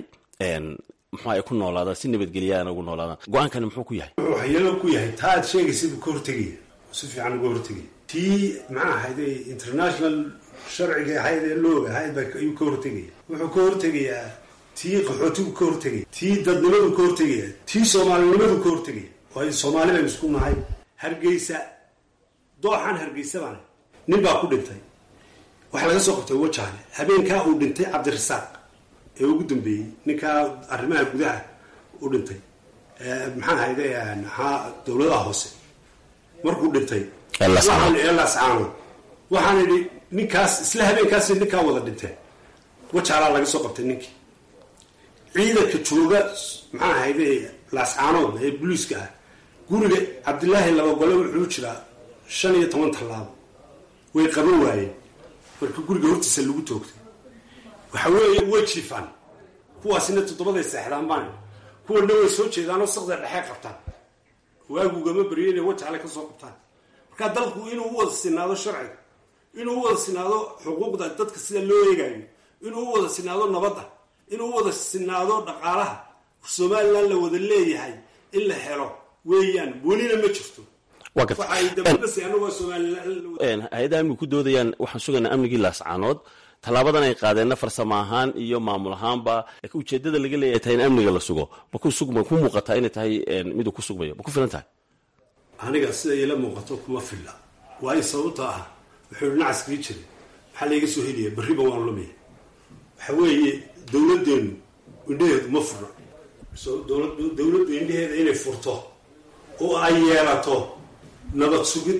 muxuu ay ku noolaadaan si nabadgelyaana ugu noolaadaan go-aankani muxuu ku yahay wuxuu waxyeelo ku yahay taa aad sheegaysa buu ka hortegaya oo si fiican uga hortegaya tii maxaa ahayd ee international sharciga ahayd ee looga ahayd baa ayuu ka hortegaya wuxuu ka hortegayaa tii qaxootigu ka hortegaya tii dadnimadu ka hortegaya tii soomaalinimadu ka hortegaya waayo soomaali baynu isku nahay hargeysa dooxan hargeysa baana nin baa ku dhintay waxaa laga soo qabtay wajaale habeenkaa uu dhintay cabdirasaaq ee ugu dambeeyey ninkaa arrimaha gudaha u dhintay maxaa ahayde maxaa dowladaha hoose markuu dhintay ee laascaanood waxaan idhi ninkaas isla habeenkaas ninkaa wada dhinteen wajaalaa laga soo qabtay ninkii ciidanka jooga maxaa ahayde laascaanood ee booliiska ah guriga cabdilaahi laba gole wuxuu jiraa shan iyo toban tallaabo way qaban waayeen marka guriga hortiisa lagu toogtay waxa weeye way jiifaan kuwaasina toddobaday seexdaan baan kuwana way soo jeedaanoo saqda dhexe qabtaan waagugama baryo inay wajaale ka soo qabtaan marka dalku inuu u wada sinaado sharciga inuu u wada sinaado xuquuqda dadka sida loo eegayo inuu u wada sinaado nabadda inuu u wada sinaado dhaqaalaha somalilan la wada leeyahay in la helo weeyaan welina ma jirto waa garta waxay dabadasi anagoo somalilan hay-adaha amnigu ku doodayaan waxaan sugaynaa amnigii laascaanood tallaabadan ay qaadeenna farsamo ahaan iyo maamul ahaanba laakiin ujeedada laga leeyahay tahay in amniga la sugo ma ku sug ma ku muuqataa inay tahay miduu ku sugmayo ma ku filan tahay aniga sida ila muuqato kuma filla waayo sababta ah wuxuu nacaskii jiray maxaa layga soo helaya berriba waan lumaya waxa weeye dowladdeenu indhaheedu ma furna so dowlad dowladdu indhaheeda inay furto oo ay yeelato nabad sugid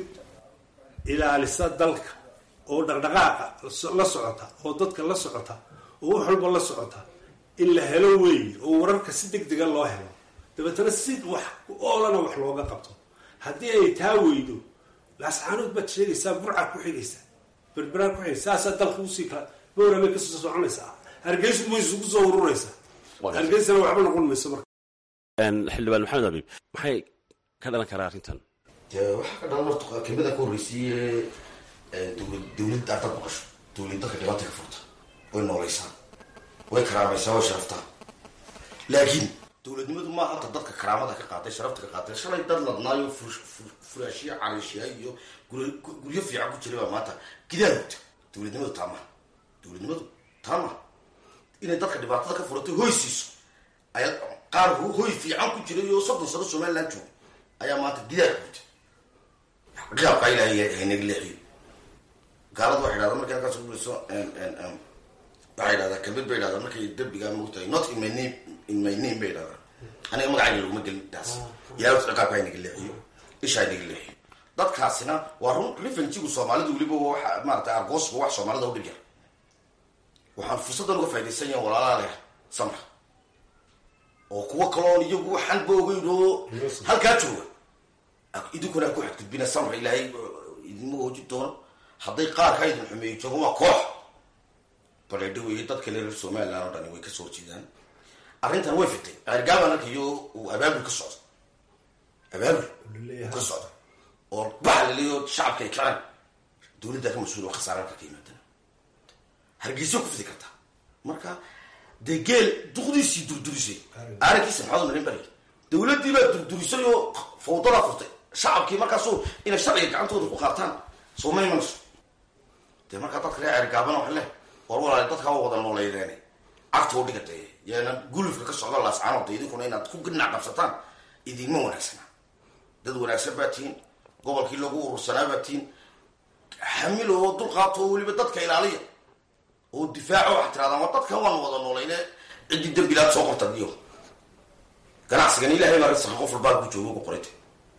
ilaalisa dalka oo dhaqdhaqaaqa la socota oo dadka la socota oo wax walba la socota in la helo weeye oo wararka si deg dega loo helo dabeetana si wax oolana wax looga qabto haddii ay taa weydo laascaanood baad sheegaysaa burcaad ku xigaysaa berberaad ku xigaysa saasaa dalka usii kala bowramay kasoo soconaysaa hargeysu ma isugu soo ururaysaa hargeysana waxba noqon mayso marka xildhibaan maxamed abiib maxay ka dhalan karaa arrintan dee waxaa ka dhalan horta kelmada ka horreysiiye dowlad dowlad ardaad maqasho dowlad dadka dhibaata ka furta way noolaysaa way karaamaysaa way sharaftaa laakiin dowladnimadu maa hata dadka karaamada ka qaaday sharafta ka qaaday shalay dad ladnaayo furaashiya calayshiya iyo guryo fiican ku jiray baa maanta gidaal hugta dowladnimadu taa maha dowladnimadu taa maha inay dadka dhibaatada ka furatay hoy siiso ayaa qaar hoy fiican ku jiray oo soddon sano somaliland jooga ayaa maanta gidaal hugta qiyaabkaa ilaahay haynaga leexiyo gaalada waxay dhahdaa markay halkaas kulayso waxay dhahdaa kelmad bay dhahdaa markay derbigaa moogtahay not in my name in my name bay dhahdaa aniga magacayga laguma gelin taas ilahay wata ciqaabka haynaga leexiyo isha haynaga leexiyo dadkaasina waa run refanjigu soomaalidu weliba waxa maarata argoosku wax soomaalida u dhib yar waxaan fursaddan uga faa'idaysan yahan walaalaha leh samra oo kuwo kaloon iyagu waxanba ogeyn oo halkaa jooga idinkuna ku xadgudbina samra ilaahay idinma hoojin doono hadday qaarkaa idin xumeeyo joogan waa koox baleedho weeye dadka le reer somaliland oo dhani way kasoo horjeedaan arrintan way fitay ceergaaban arkayo uu abaabul ka socda abaabul ka socda oo baxa laleeyo shacabka ay kaceen dowladdaa ka mas-uul oo khasaare halka ka yimaadana hargeysa ku fidi kartaa marka dee geel duqdiisii durdurisay aarankiisa maxaad marin bari dowladdii baa durdurisay oo fawdadaa furtay shacabkii markaasu inay sharciga gacantooda ku qaataan soo ma imanayso dee markaa dadka ree ceergaabana waxa leh war walaali dadka waa wada nooleydeen cagta u dhiga dee yaana gulufka ka socda laascaanood de idinkuna inaad ku ginac qabsataan idinma wanaagsana dad wanaagsan baa tihiin gobolkii lagu urursanaa baa tihiin xamil oo dulqaato oo weliba dadka ilaaliya oo difaaco waxaa tirahdaan war dadkan waan wada noolayne ciddii dembilaad soo qorta iyo ganacsigan ilahay baa risqa qof walbaa ku jooga ku qorayta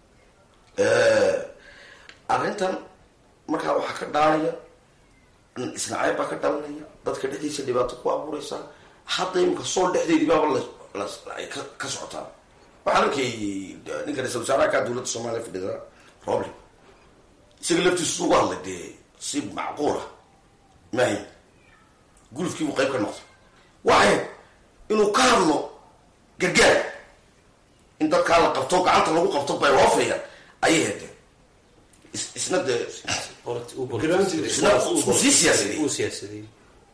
arrintan markaa waxaa ka dhaanaya isnacayb baa ka dhalanaya dadka dhexdiisa dhibaato ku abuureysaa hadda imika sool dhexdeedii baaba ay ka socotaa waxaan arkay ninka ra-isul wasaaraha ka dowladda soomaaliya fadhida roble isaga laftiisu ugu hadlay dee si macquula maahin gulufkii buu qayb ka noqday waxay inuu ka hadlo gargaar in dadkaa la qabto gacanta lagu qabto bay hoofayaan ayay hedeen isna dee isna uu sii siyaasadey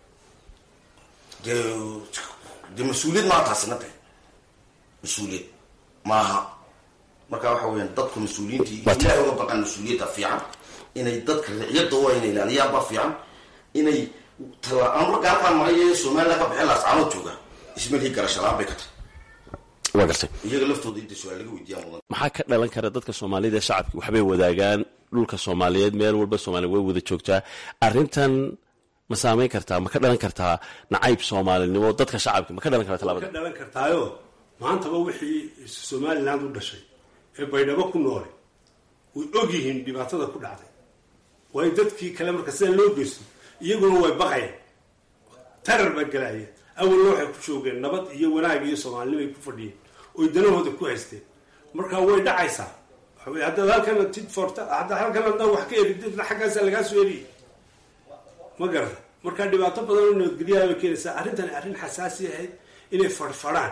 dee dee mas-uuliyad maa taasina de mas-uuliyad maaha marka waxa weyaan dadku mas-uuliyiintii ilahay uga baqaan mas-uuliyadda fiican inay dadka riciyadda waa inay ilaaliyaanba fiican inay tala marka halkaan mahaye somaliland ka baxeen laascaanood jooga ismalhii garashalaan bay ka tahay waa gartay iyaga laftooda inta su-aal laga weydiiyaan mudan maxaa ka dhalan kara dadka soomaalida ee shacabki waxbay wadaagaan dhulka soomaaliyeed meel walba soomaaliya way wada joogtaa arrintan ma saameyn kartaa ma ka dhalan kartaa nacayb soomaalinimo dadka shacabki ma ka dhalan kartaa ka talabada dhalan kartaayo maantaba wixii somaliland u dhashay ee baydhabo ku noole way og yihiin dhibaatada ku dhacday waayo dadkii kale marka sida loo geysto iyaguna way baqayaan tarar baa galaya awalna waxay ku joogeen nabad iyo wanaag iyo soomaalinimo ay ku fadhiyeen oy danahooda ku haysteen marka way dhacaysaa waxa wey haddaad halkana tid forta hadda halkan haddaa wax ka erididna xaggaasaa lagaa soo eriyay ma garata marka dhibaato badan oo nabadgelyaha bay keenaysaa arrintani arrin xasaasi ahayd inay fadhfadhaan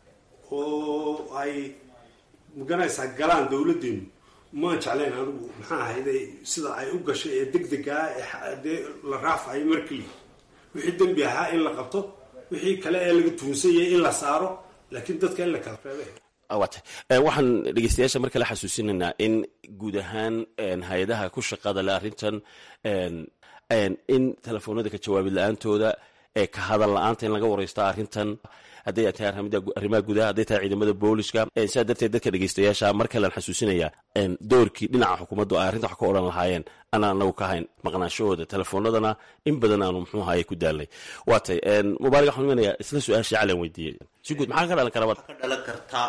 oo ay maganaysaa galaan dawladdeenu maan jeclayn anigu maxaa ahayday sida ay u gashay ee deg degaa ee dee la raafayo markii wixii dembi ahaa in la qabto wixii kale ee laga tuunsanyay in la saaro laakiin dadka in la kala reebay waatay waxaan dhegeystayaasha mar kale xasuusinaynaa in guud ahaan hay-adaha ku shaqada le arrintan in telefoonada ka jawaabid la-aantooda ee ka hadal la-aanta in laga wareysta arrintan hadday tahay arrimaha gudaha hadday tahay ciidamada booliska sidaa darteed dadka dhegeystayaasha mar kalean xasuusinaya doorkii dhinaca xukuumaddu ay arrinta wax ka odhan lahaayeen anaan anagu ka hayn maqnaanshahooda telefoonadana in badan aanu muxuu ahaye ku daalnay waatay mubaarig waxaan imanaya isla su-aashii calian weydiiyey si guud maxaa ka dhalan kara ka dhalan karta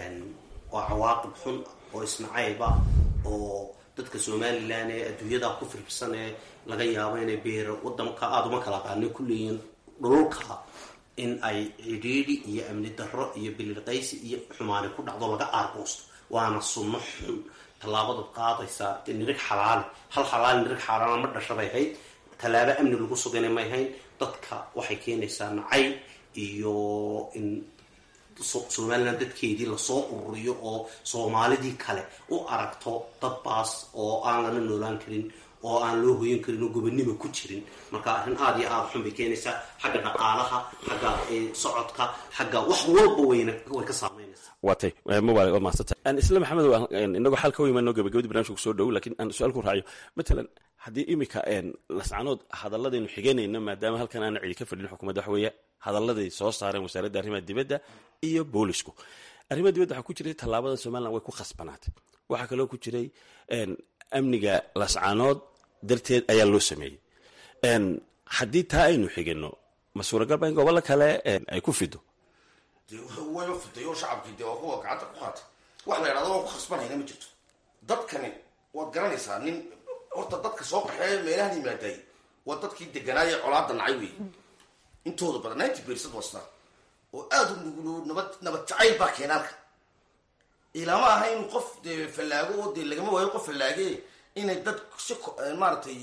waa cawaaqib xun oo isnacayba oo dadka somalilan ee adduunyada ku firbsan ee laga yaabo inay beero wadanka aada uma kala qaani ku leeyihiin dhululka in ay cidhiidhi iyo amni darro iyo bililqaysi iyo xumaani ku dhacdo laga aargoosto waana sunno xun tallaabadaad qaadaysaa nirig xalaali hal xalaali nirig xaalaala ma dhashabay hayd tallaabo amni lagu sugana may hayn dadka waxay keenaysaa nacay iyo in somalilan dadkeedii lasoo ururiyo oo soomaalidii kale u aragto dad baas oo aan lana noolaan karin oo aan loo hoyan karin oo gobonimo ku jirin marka arrin aada iyo aada xun bay keenaysaa xagga dhaqaalaha xagga socodka xagga wax walba wayna way ka saameynaysaa waatay mubaarig waa mahadsanta isla maxamed inagoo xal ka weymaano gabagabadii barnamijka kusoo dhow lakiin aan su-aal ku raaciyo matalan haddii imika lascanood hadaladaynu xiganayno maadaama halkan aana cidi ka fadhin xukuumadda waxa weeye hadalladay soo saareen wasaaradda arrimaha dibadda iyo boolisku arrimaha dibadda waxaa ku jiray tallaabada somalilan way ku khasbanaatay waxaa kaloo ku jiray amniga lascanood darteed ayaa loo sameeyey haddii taa aynu xigano ma suuragalba in gobollo kale ay ku fido wayba fiday oo shacabkii dee waa kuwa gacanta ku qaatay wax la yidhahdo waan ku khasbanayna ma jirto dadkani waad garanaysaa nin horta dadka soo qaxeeya meelahan yimaadaay waa dadkii deganaaye colaada nacay wey intooda badan ninety bersad wasna oo aada u nugulu nabad nabad jacayl baa keenaalka ilama aha inuu qof dee fallaago oo dee lagama waayo qof fallaage inay dad si maaragtay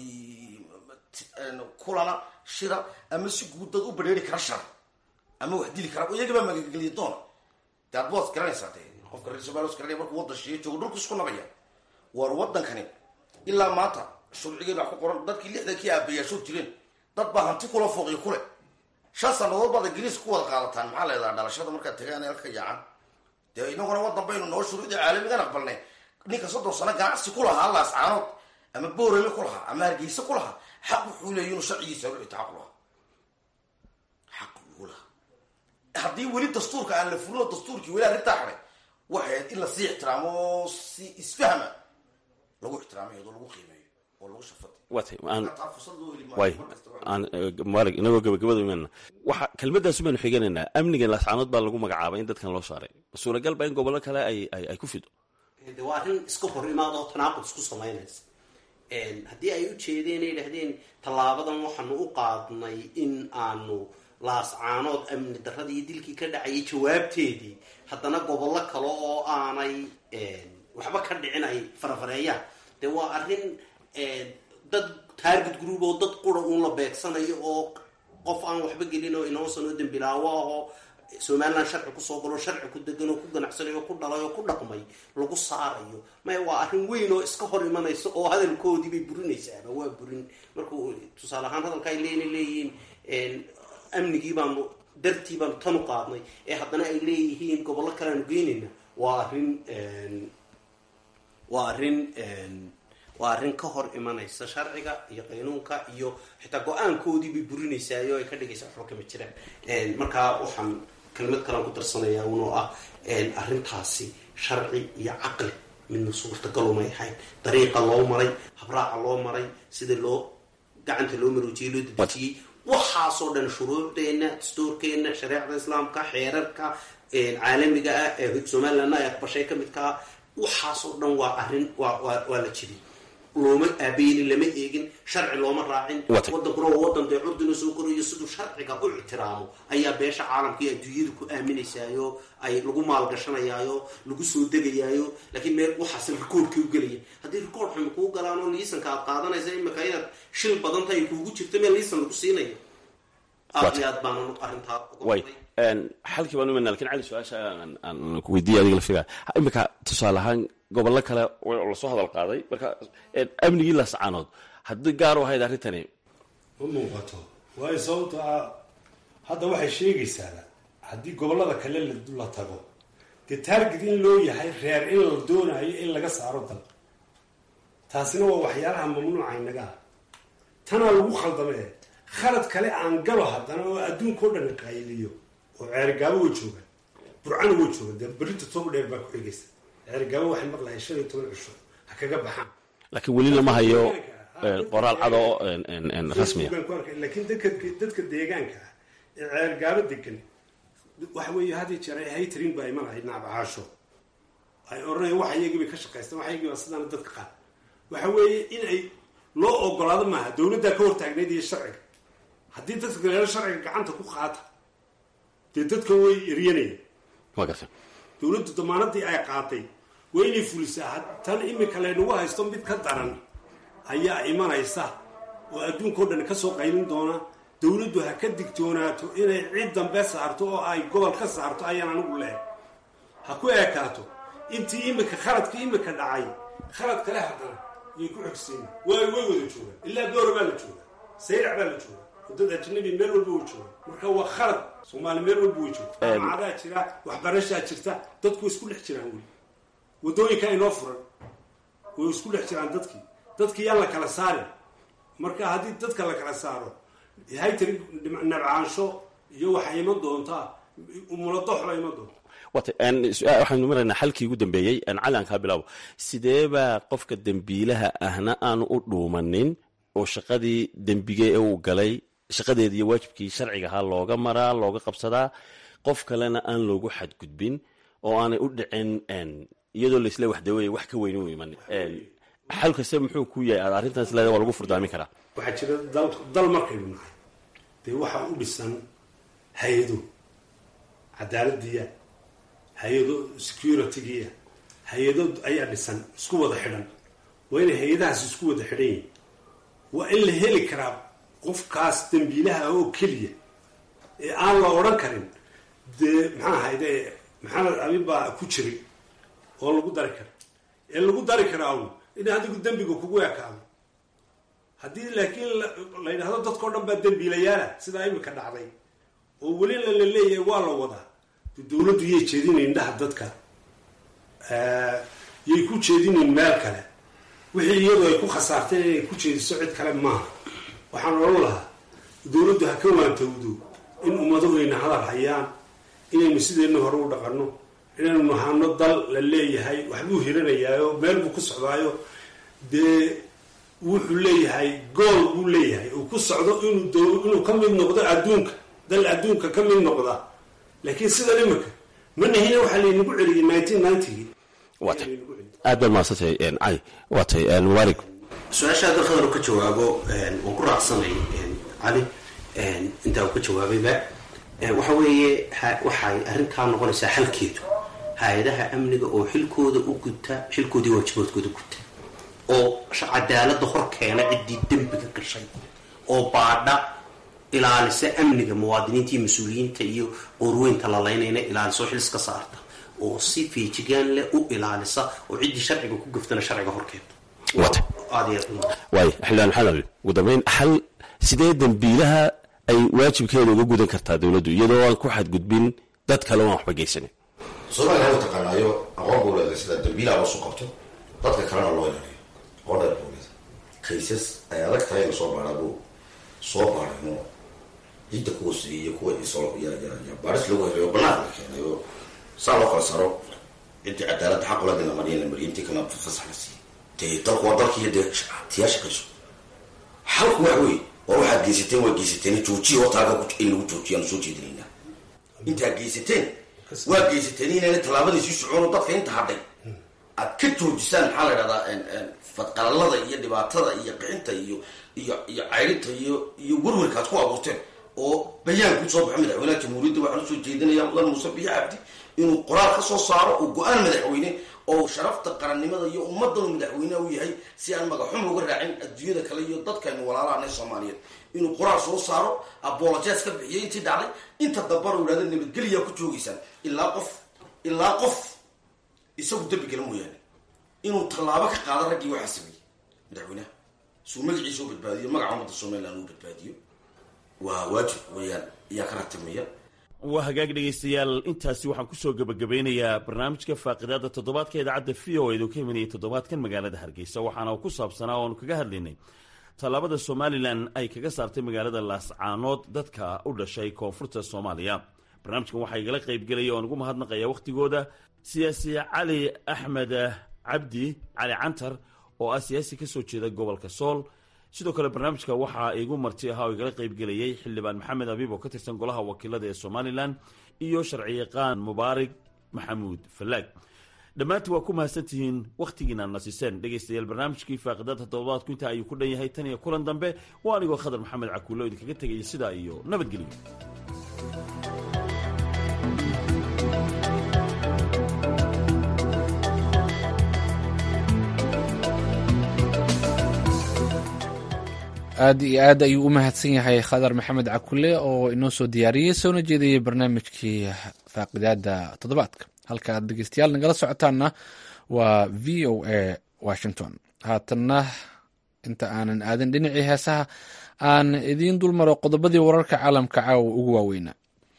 kulana shira ama si guud dad u badheeri kara shar ama wax dili kara iyagabaa magageliya doona de ad waad garanaysaa de qofka reer somalia garanaya markuu wadan shiiyo joogo dhulku isku nabaya war wadankani ilaa maanta sharcigeeda wax ku qoran dadkii lixdankii aabayaashood jireen dad baa hanti kula fooqiyo kule shan sanadood baad ingiriiska ku wada qaadataan maxaa leedaha dhalashada markaad tagaan halka yaacan dee inaguna wadan baynu noo shuruucda caalamigan aqbalnay ninka soddon sano ganacsi ku lahaa laascaanood ama boorame ku lahaa ama hargeysa ku lahaa xaq wuxuu leeya inuu sharcigiisa ruxita xaq lahaa xaq uu lahaa haddii weli dastuurka aan la furin oo dastuurkii weli arrintaa xaday waxay ahayd in lasii ixtiraamo oo si isfahma lagu ixtiraamo iyadoo lagu qiimeeyo oo lagu shafad waatay way aan mubaarig inagoo gabagabada imaanna waxa kelmadaasu baynu xiganaynaa amnigan laascaanood baa lagu magacaabay in dadkan loo saaray suuragal ba in gobollo kale ay ay ku fido de waa arrin iska hor imaadoo tanaaqud isku samaynaysa haddii ay u jeedeen ay idhahdeen tallaabadan waxaanu u qaadnay in aanu laascaanood amni darradii iyo dilkii ka dhacayay jawaabteedii haddana gobollo kale oo aanay waxba ka dhicin ay farafareeyaan dee waa arrin dad target group oo dad qura uun la beegsanayo oo qof aan waxba gelin oo inoosan oo dembilaawo ahoo somalilan sharci kusoo galo sharci ku degan oo ku ganacsanay oo ku dhalay oo ku dhaqmay lagu saarayo maya waa arrin weyn oo iska hor imanaysa oo hadalkoodii bay burinaysaaba waa burin markuu tusaale ahaan hadalka ay leena leeyihiin amnigii baanu dartii baanu tan u qaadnay ee haddana ay leeyihiin gobollo kale aanu geynayna waa arrin waa arrin waa arrin ka hor imanaysa sharciga iyo qaynuunka iyo xitaa go-aankoodii bay burinaysaay oo ay ka dhigaysaa waxba kama jiraan markaa waxaan kelmad kalaan ku darsanayaa unoo ah arrintaasi sharci iyo caqli midna suurtagalumay ahayn dariiqa loo maray habraaca loo maray sida loo gacanta loo maroojiyey loo dedejiyey waxaasoo dhan shuruucdeenna dastuurkeenna shareecda islaamka xeerarka caalamiga ah ee somalilandna ay aqbashay ka midkaa waxaasoo dhan waa arrin waa waa waa la jibiyey looma aabaynin lama eegin sharci looma raacin Wata. wadankuna waa wadan dee curdina soo korayo siduu sharciga u ictiraamo ayaa beesha caalamka iyo adduunyada ku aaminaysaayo ay lagu maalgashanayaayo lagu soo degayaayo laakiin meel waxaas rikoorkii u gelaya haddii rikoor xumi kuu galaan oo liisanka aad qaadanaysa imika inaad shil badan tahay kuugu jirto meel liisan lagu siinayo aad Wata. iyo aad baana arrintaa uga way xalkii baan umanaa lakin cali su-aasha aan- aan ku weydiiya adiga lafiga imika tusaale ahaan gobollo kale oo lasoo hadal qaaday marka een, amnigii lascaanood haddii gaar u ahayd arrintani ma muuqato waayo sababto ah hadda waxay sheegaysaa haddii gobollada kale la- la tago dee taarget in loo yahay reer in la doonayo in laga saaro dal taasina waa waxyaalaha mamnuuca inaga ah tanaa lagu khaldamee khalad kale aan galo haddana oo adduunkao dhan qayliyo oo ceerigaabo way joogaan burcana way joogaan dee berrinta toba dheer baa ku xigaysa ceerigaabo waxay maqlahay shan iyo toban cisho ha kaga baxaan laakiin weli lama hayo een, qoraal cad oo een, een, een, rasmiya Facebookan ku arkay. laakiin dadka dadka deegaanka ah ee ceergaabo degan waxa weeye had iyo jeer ay haytrin baa imanahay naabacaasho ay odhanayaan wax iyagii bay ka shaqaystaan wax iyagii baa sidaana dadka qaad waxa weeye in ay loo ogolaado maaha dowladdaa ka hortaagneyd iyo sharciga haddii dadka galeelo sharciga gacanta ku qaata dee dadka way eryanayaan waa gartay dowladdu damaanadii ay qaatay waa inay fulisaa had- tan imika laynagu haysto mid ka daran ayaa imanaysa oo adduunkao dhan ka soo qaylin doona dowladdu ha ka digtoonaato inay cid dambe saarto oo ay gobol ka saarto ayaan anigu leehay ha ku eekaato intii imika khaladkii imika dhacay khalad kale haddana yay ku xogsiin way way wada joogaan ilaa goora baa la joogaa sayrac baa la joogaa wadada ajnabi meel walba way joogaan marka waa khalad soomaali meel walba way joogta jaamacadaa jira waxbarashaa jirta dadku way isku dhex jiraan weli wadooyinka inoo furan way isku dhex jiraan dadkii dadkii yaan la kala saarin marka haddii dadka la kala saaro haytari nabcaansho iyo waxay iman doontaa umuladox baa iman doonta wata een, su-aal- waxaynu maraynaa xalkii ugu dambeeyey een, cali aan kaa bilaabo sidee baa qofka dembiilaha ahna aanu u dhuumanin oo shaqadii dembige ee uu galay shaqadeeda iyo waajibkii sharciga ahaa looga maraa looga qabsadaa qof kalena aan loogu xadgudbin oo aanay u dhicin een, iyadoo laisle waxdawey wax ka weyn u imanin Een, xal kaste muxuu ku yahay aad arrintaas leeda waa lagu furdaamin karaa waxaa jira dal dal markaynu nahay dee waxaa u dhisan hay-ado cadaaladiya hay-ado securitygiya hay-ado ayaa dhisan isku wada xidhan waa inay hay-adahaas isku wada xidhan yihin waa in la heli karaa qofkaas dembiilaha oo keliya ee aan la odhan karin dee maxaa ahayde maxamed abi baa ku jiray oo lagu dari kara ee lagu dari karaa un in adigu dembiga kugu ekaado haddii laakiin la- la yidhahdo dadkao dhan baa dembiilayaala sidaa imika dhacday oo welina la leeyahay waa la wadaa de dowladdu yay jeedinayn indhaha dadka Eh, yay ku jeedinayn meel kale wixii iyadu ay ku khasaartay inay ku jeediso cid kale maaha waxaan odhan lahaa dowladdu ha ka waantowdo in ummadahuyna hadal hayaan inaynu sideenna hore u dhaqanno inaynu nahano dal la leeyahay waxbuu hiranayaayo meel buu ku socdaayo dee wuxuu leeyahay gool buu leeyahay uu ku socdo inuu dow- inuu ka mid noqdo adduunka dal adduunka ka mid noqda laakiin sidan imika ma nahina waxaa laynagu celiyay nineteen ninetygii waata aad baad mahadsantahay een, cali waatay een, mubaarig su-aasha hadda khadar uu ka jawaabo een, waan ku raacsanay een, cali een, intaa uu ka jawaabayba Een, waxa weeye ha- waxay arrintaa noqonaysaa xalkeedu hay-adaha amniga oo xilkooda u guta xilkoodii waajibaadkooda guta oo sh- cadaalada hor keena ciddii dembiga gashay oo baadha ilaalisa amniga muwaadiniinta iyo mas-uuliyiinta iyo qorweynta la laynayna ilaaliso xils ka saarta oo si feejigaan leh u ilaalisa oo ciddii sharciga ku gaftana sharciga hor keenta waata aad iyo aad u mahadsan. waay xildhibaan maxamed ali ugu dambeyn xal sidee dembiilaha ay waajibkeeda uga gudan kartaa dowladdu iyadoo aan ku xadgudbin dad kale oo aan waxba geysanin soomaaliya waa taqaanaayo aqoon buu leedahay sida dambiilaa loo soo qabto dadka kalena loo ilaaliyo aqoon dheer buu leedahay kaysas ay adag tahay in lasoo baaraa buu soo baarayno ciidda kuwa siiyey iyo kuwa isoo ya ya ya baaris lagu helayo banaanka la keenay oo saa loo kala saro ciddii cadaaladda xaq ula la mariya la mariya intii kalena fasax la siiyey dee dalku waa dalkiiyo dee tiyaa shaqayso xalku wax wey waa waxaad geysateen waa geysateen joojiya hortaaga in lagu joojiyo aan soo jeedinaynaa intaad geysateen waa geysateen inayna tallaabadii sii socono dadka inta hadhay aad ka joojisaan maxaa la idhahdaa fadqalalada iyo dhibaatada iyo qixinta iyo iyo iyo cayrinta iyo iyo werwerka aad ku abuurteen oo bayaan ku soo baxo madaxweynaha jamhuuriyadda waxaan usoo jeedinaya mudan muuse biyo cabdi inuu qoraal ka soo saaro oo go-aan madaxweyne oo sharafta qarannimada iyo ummaddan uu madaxweyneha u yahay si aan magaxum uga raacin adduunyada kale iyo dadkaynu walaalahan ee soomaaliyeed inuu qoraal soo saaro abolojes ka bixiyay intii dhacday inta dambana u yidhahda nabadgeliyaa ku joogaysaan ilaa qof ilaa qof isagu dembi gala mooyaane inuu tallaabo ka qaado raggii waxaa sameeyey madaxweynaha suu magaciisa u badbaadiyo magaca ummadda somaliland uu badbaadiyo waa waajib weeyaan ayaa ka ratimaya waa hagaag dhegaystayaal intaasi waxaan kusoo gebagabeynayaa barnaamijka faaqidaada toddobaadka idaacadda v o edu ka imanayay toddobaadkan magaalada hargeysa waxaana ku saabsanaa oonu kaga hadlaynay tallaabada somalilan ay kaga saartay magaalada laascaanood dadka u dhashay koonfurta soomaaliya barnaamijkan waxaa igala qaybgelaya oon ugu mahadnaqaya wakhtigooda siyaasi cali axmed cabdi cali cantar oo ah siyaasi kasoo jeeda gobolka sool sidoo kale barnaamijka waxaa igu marti ahaa oo igala qaybgelayay xildhibaan maxamed abiib oo ka tirsan golaha wakiilada ee somalilan iyo sharciyaqaan mubaarig maxamuud fallaag dhammaantii waa ku mahadsantihiin wakhtigiina nasiseen dhegaystayaal barnaamijkii faaqidada toddobaadku intaa ayuu ku dhan yahay tan iyo kulan dambe waa anigoo khadar maxamed cakuulo idinkaga tegaya sidaa iyo nabadgelyo aad iyo aad ayuu u mahadsan yahay khadar maxamed cakule oo inoo soo diyaariyey soona jeedayay barnaamijkii faaqidaada toddobaadka halka aad dhegeystayaal nagala socotaanna waa v o a washington haatanna inta aanan aadin dhinacii heesaha aan idiin dulmaro qodobadii wararka caalamka caawa ugu waaweynaa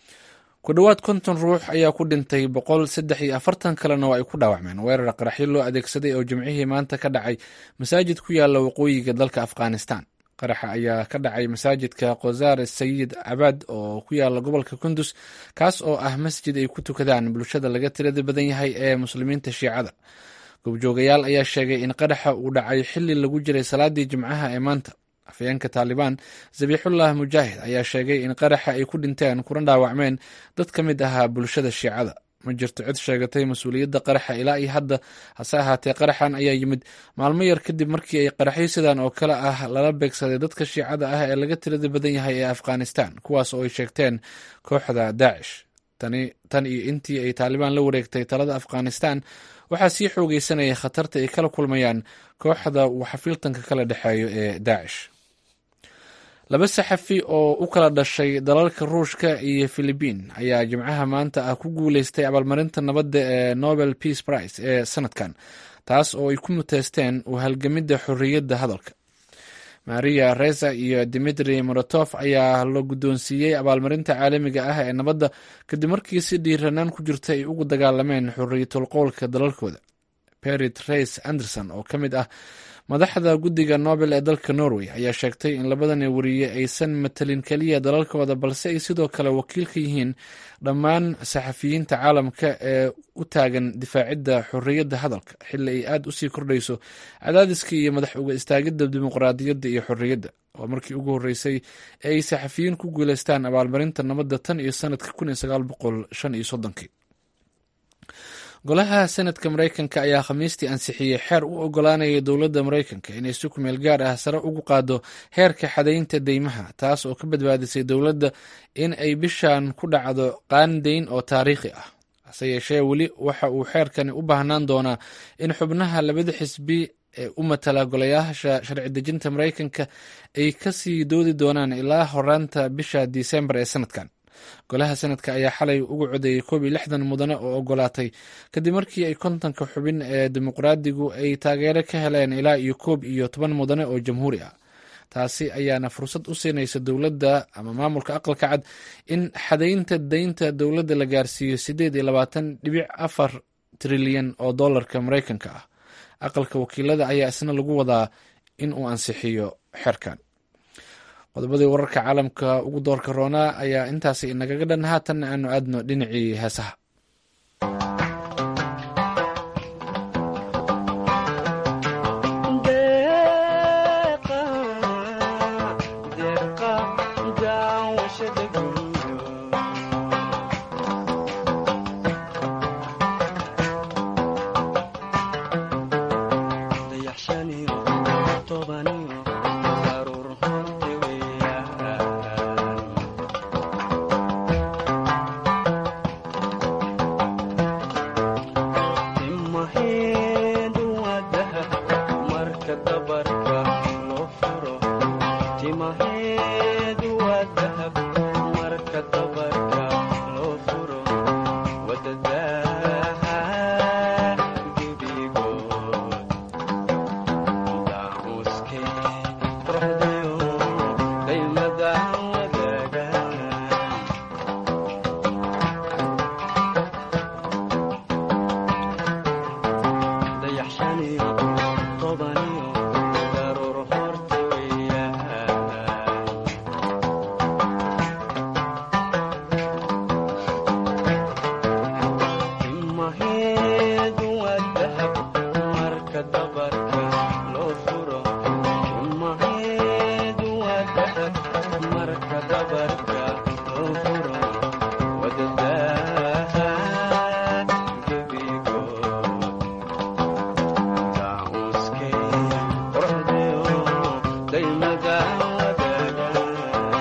ku dhowaad konton ruux ayaa ku dhintay boqol saddex iyo afartan kalena oo ay ku dhaawacmeen weerar qaraxyo loo adeegsaday oo jimcihii maanta ka dhacay masaajid ku yaala waqooyiga dalka afghanistan qaraxa ayaa ka dhacay masaajidka kozaar sayid cabaad oo ku yaala gobolka kundus kaas oo ah masjid ay ku tukadaan bulshada laga tirada badan yahay ee muslimiinta shiicada goobjoogayaal ayaa sheegay in qaraxa uu dhacay xili lagu jiray salaadii jimcaha ee maanta afayeenka taalibaan zabiixullah mujaahid ayaa sheegay in qaraxa ay ku dhinteen kuna dhaawacmeen dad ka mid ahaa bulshada shiicada ma jirto cid sheegatay mas-uuliyadda qaraxa ilaa iyo hadda hase ahaatee qaraxan ayaa yimid maalmo yar kadib markii ay qaraxyo sidan oo kale ah lala beegsaday dadka shiicada ah ee laga tirada badan yahay ee afghanistan kuwaas oo ay sheegteen kooxda daacish tan iyo intii ay taalibaan la wareegtay talada afghanistan waxaa sii xoogeysanaya khatarta ay kala kulmayaan kooxda uu xafiiltanka kala dhexeeyo ee daacish laba saxafi oo u kala dhashay dalalka ruushka iyo filibiin ayaa jimcaha maanta ah ku guuleystay abaalmarinta nabadda ee nobel peace prize ee sanadkan taas oo ay ku muteysteen u halgamidda xorriyadda hadalka maria reza iyo dimitri morotof ayaa la guddoonsiiyey abaalmarinta caalamiga ah ee nabadda kadib markii si dhiiranaan ku jirta ay ugu dagaalameen xorriyatul qowlka dalalkooda berit reis anderson oo ka mid ah madaxda guddiga nobel ee dalka norway ayaa sheegtay in labadani wariye aysan matalin keliya dalalkooda balse ay sidoo kale wakiil ka yihiin dhammaan saxafiyiinta caalamka ee u taagan difaacidda xorriyadda hadalka xili ay aada usii kordhayso cadaadiska iyo madax uga istaagidda dimuqraadiyadda iyo xorriyadda waa markii ugu horreysay ee ay saxafiyiin ku guuleystaan abaalmarinta nabadda tan iyo sanadka kun iyo sagaal boqol shan iyo soddonkii golaha senadka mareykanka ayaa khamiistii ansixiyey xeer u ogolaanaya dowladda mareykanka inay si kumeel gaar ah sare ugu qaado heerka xadaynta deymaha taas oo ka badbaadisay dowladda in ay bishan ku dhacdo qaandayn oo taariikhi ah hase yeeshee weli waxa uu xeerkani u baahnaan doonaa in xubnaha labada xisbi ee u matala golayaasha sharci dejinta mareykanka ay kasii doodi doonaan ilaa horaanta bisha disembar ee sanadkan golaha sanadka ayaa xalay ugu codeeyey koob iyo lixdan mudane oo ogolaatay kadib markii ay kontonka xubin ee dimuqraadigu ay taageero ka heleen ilaa iyo koob iyo toban mudane oo jamhuuri ah taasi ayaana fursad u siinaysa dowladda ama maamulka aqalka cad in xadaynta deynta dowladda la gaarsiiyo sideed iyo labaatan dhibic afar trilyan oo dollarka mareykanka ah aqalka wakiilada ayaa isna lagu wadaa in uu ansixiyo xeerkan qodobadii wararka caalamka ugu doorka roonaa ayaa intaasi inagaga dhan haatan aanu aadno dhinacii heesaha timaheedu waa dahab marka dabarka loo furo wadadaha gebigood daamuuske quruxdayo qaymada wadaagaan dayaxshaniyo tobaniyo daruur horta weeyaan timaheedu waa dahab marka dabarka loo furo timaheedu waa dahab marka dabarka loo furo wadadaha gebigood daamuuske quruxdayo daymada wadaagaan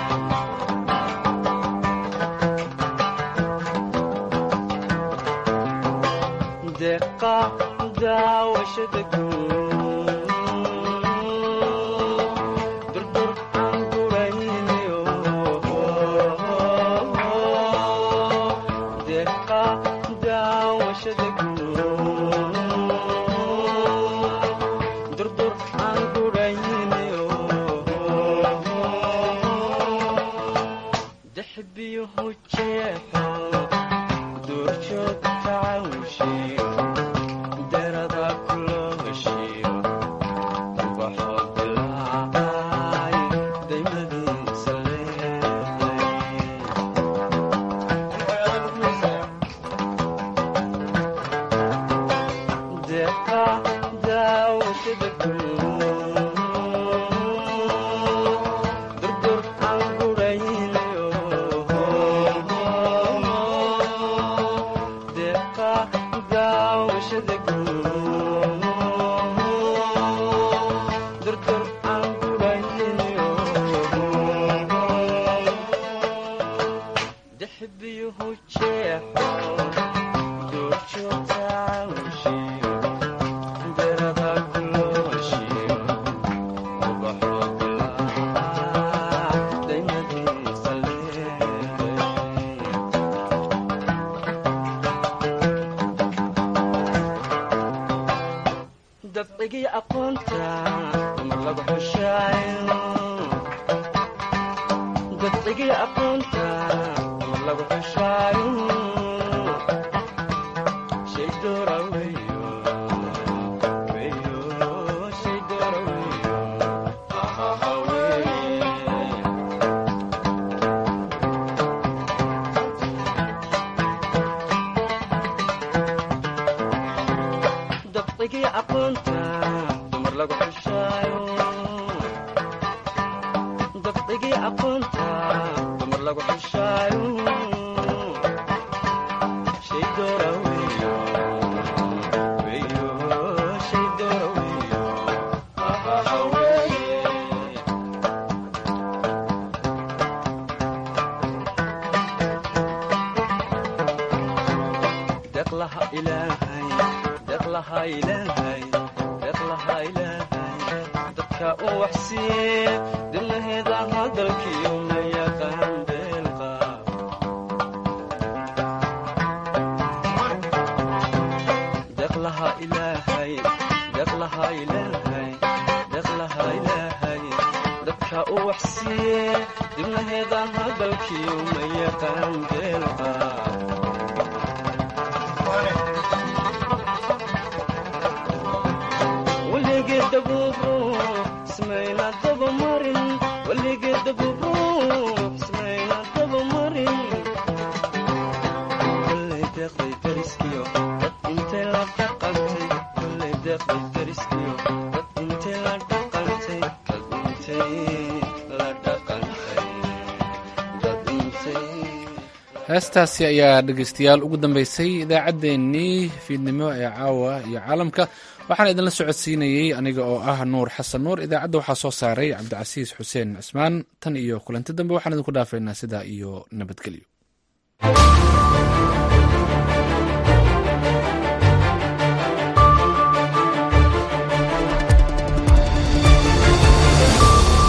deeqa daawashada guud durdur aan guraynayo deeqa daawashada guud durdur aan guraynayo dexbiyuhu jeexo duurjoog tacawshiyo derada kulooshiyo ubaxo dilaacay daymadiisa leeday deeqa daawashada guud durdur aan guraynayo deeqa daawashada guud durdur aan guraynayo dexbiyuhu jeexo duurjoogta cawshiyo derada kulooshiyo ubaxo dilaac daymadiisa leeday dabcigii aqoonta mar lagu xushaayo dabcigii aqoonta mar lagu xushaayo shay doora weyo weyo shay doora weyo ahaha weye dabcigii aqoonta dumar lagu xushaayo dabcigii aqoonta dumar lagu xushaayo shay doora weyo weyo shay doora weyo ahaha weye deqlaha ilaahay deqlaha ilaahay deqlaha ilaahay dadka u waxsiiye dibnaheeda hadalkiyo ma yaqaan beelqa deqlaha ilaahay deqlaha ilaahay deqlaha ilaahay dadka u waxsiiye dibnaheeda hadalkiyo ma yaqaan beelqa weligeeda buubu ismayna daba marin weligeeda buubu ismayna daba marin kolley deeqday dariskiyo dad intay la dhaqantay kolley deeqday dariskiyo dad intay la dhaqantay dad intay la dhaqantay dad intay heestaasi ayaa dhegaystayaal ugu dambeysay idaacaddeenii fiidnimo ee caawa iyo caalamka waxaan idinla socodsiinayey aniga oo ah nuur xasan nuur idaacadda waxaa soo saaray cabdicasiis xuseen cismaan tan iyo kulanti dambe waxaan idinku dhaafaynaa sidaa iyo nabadgelyo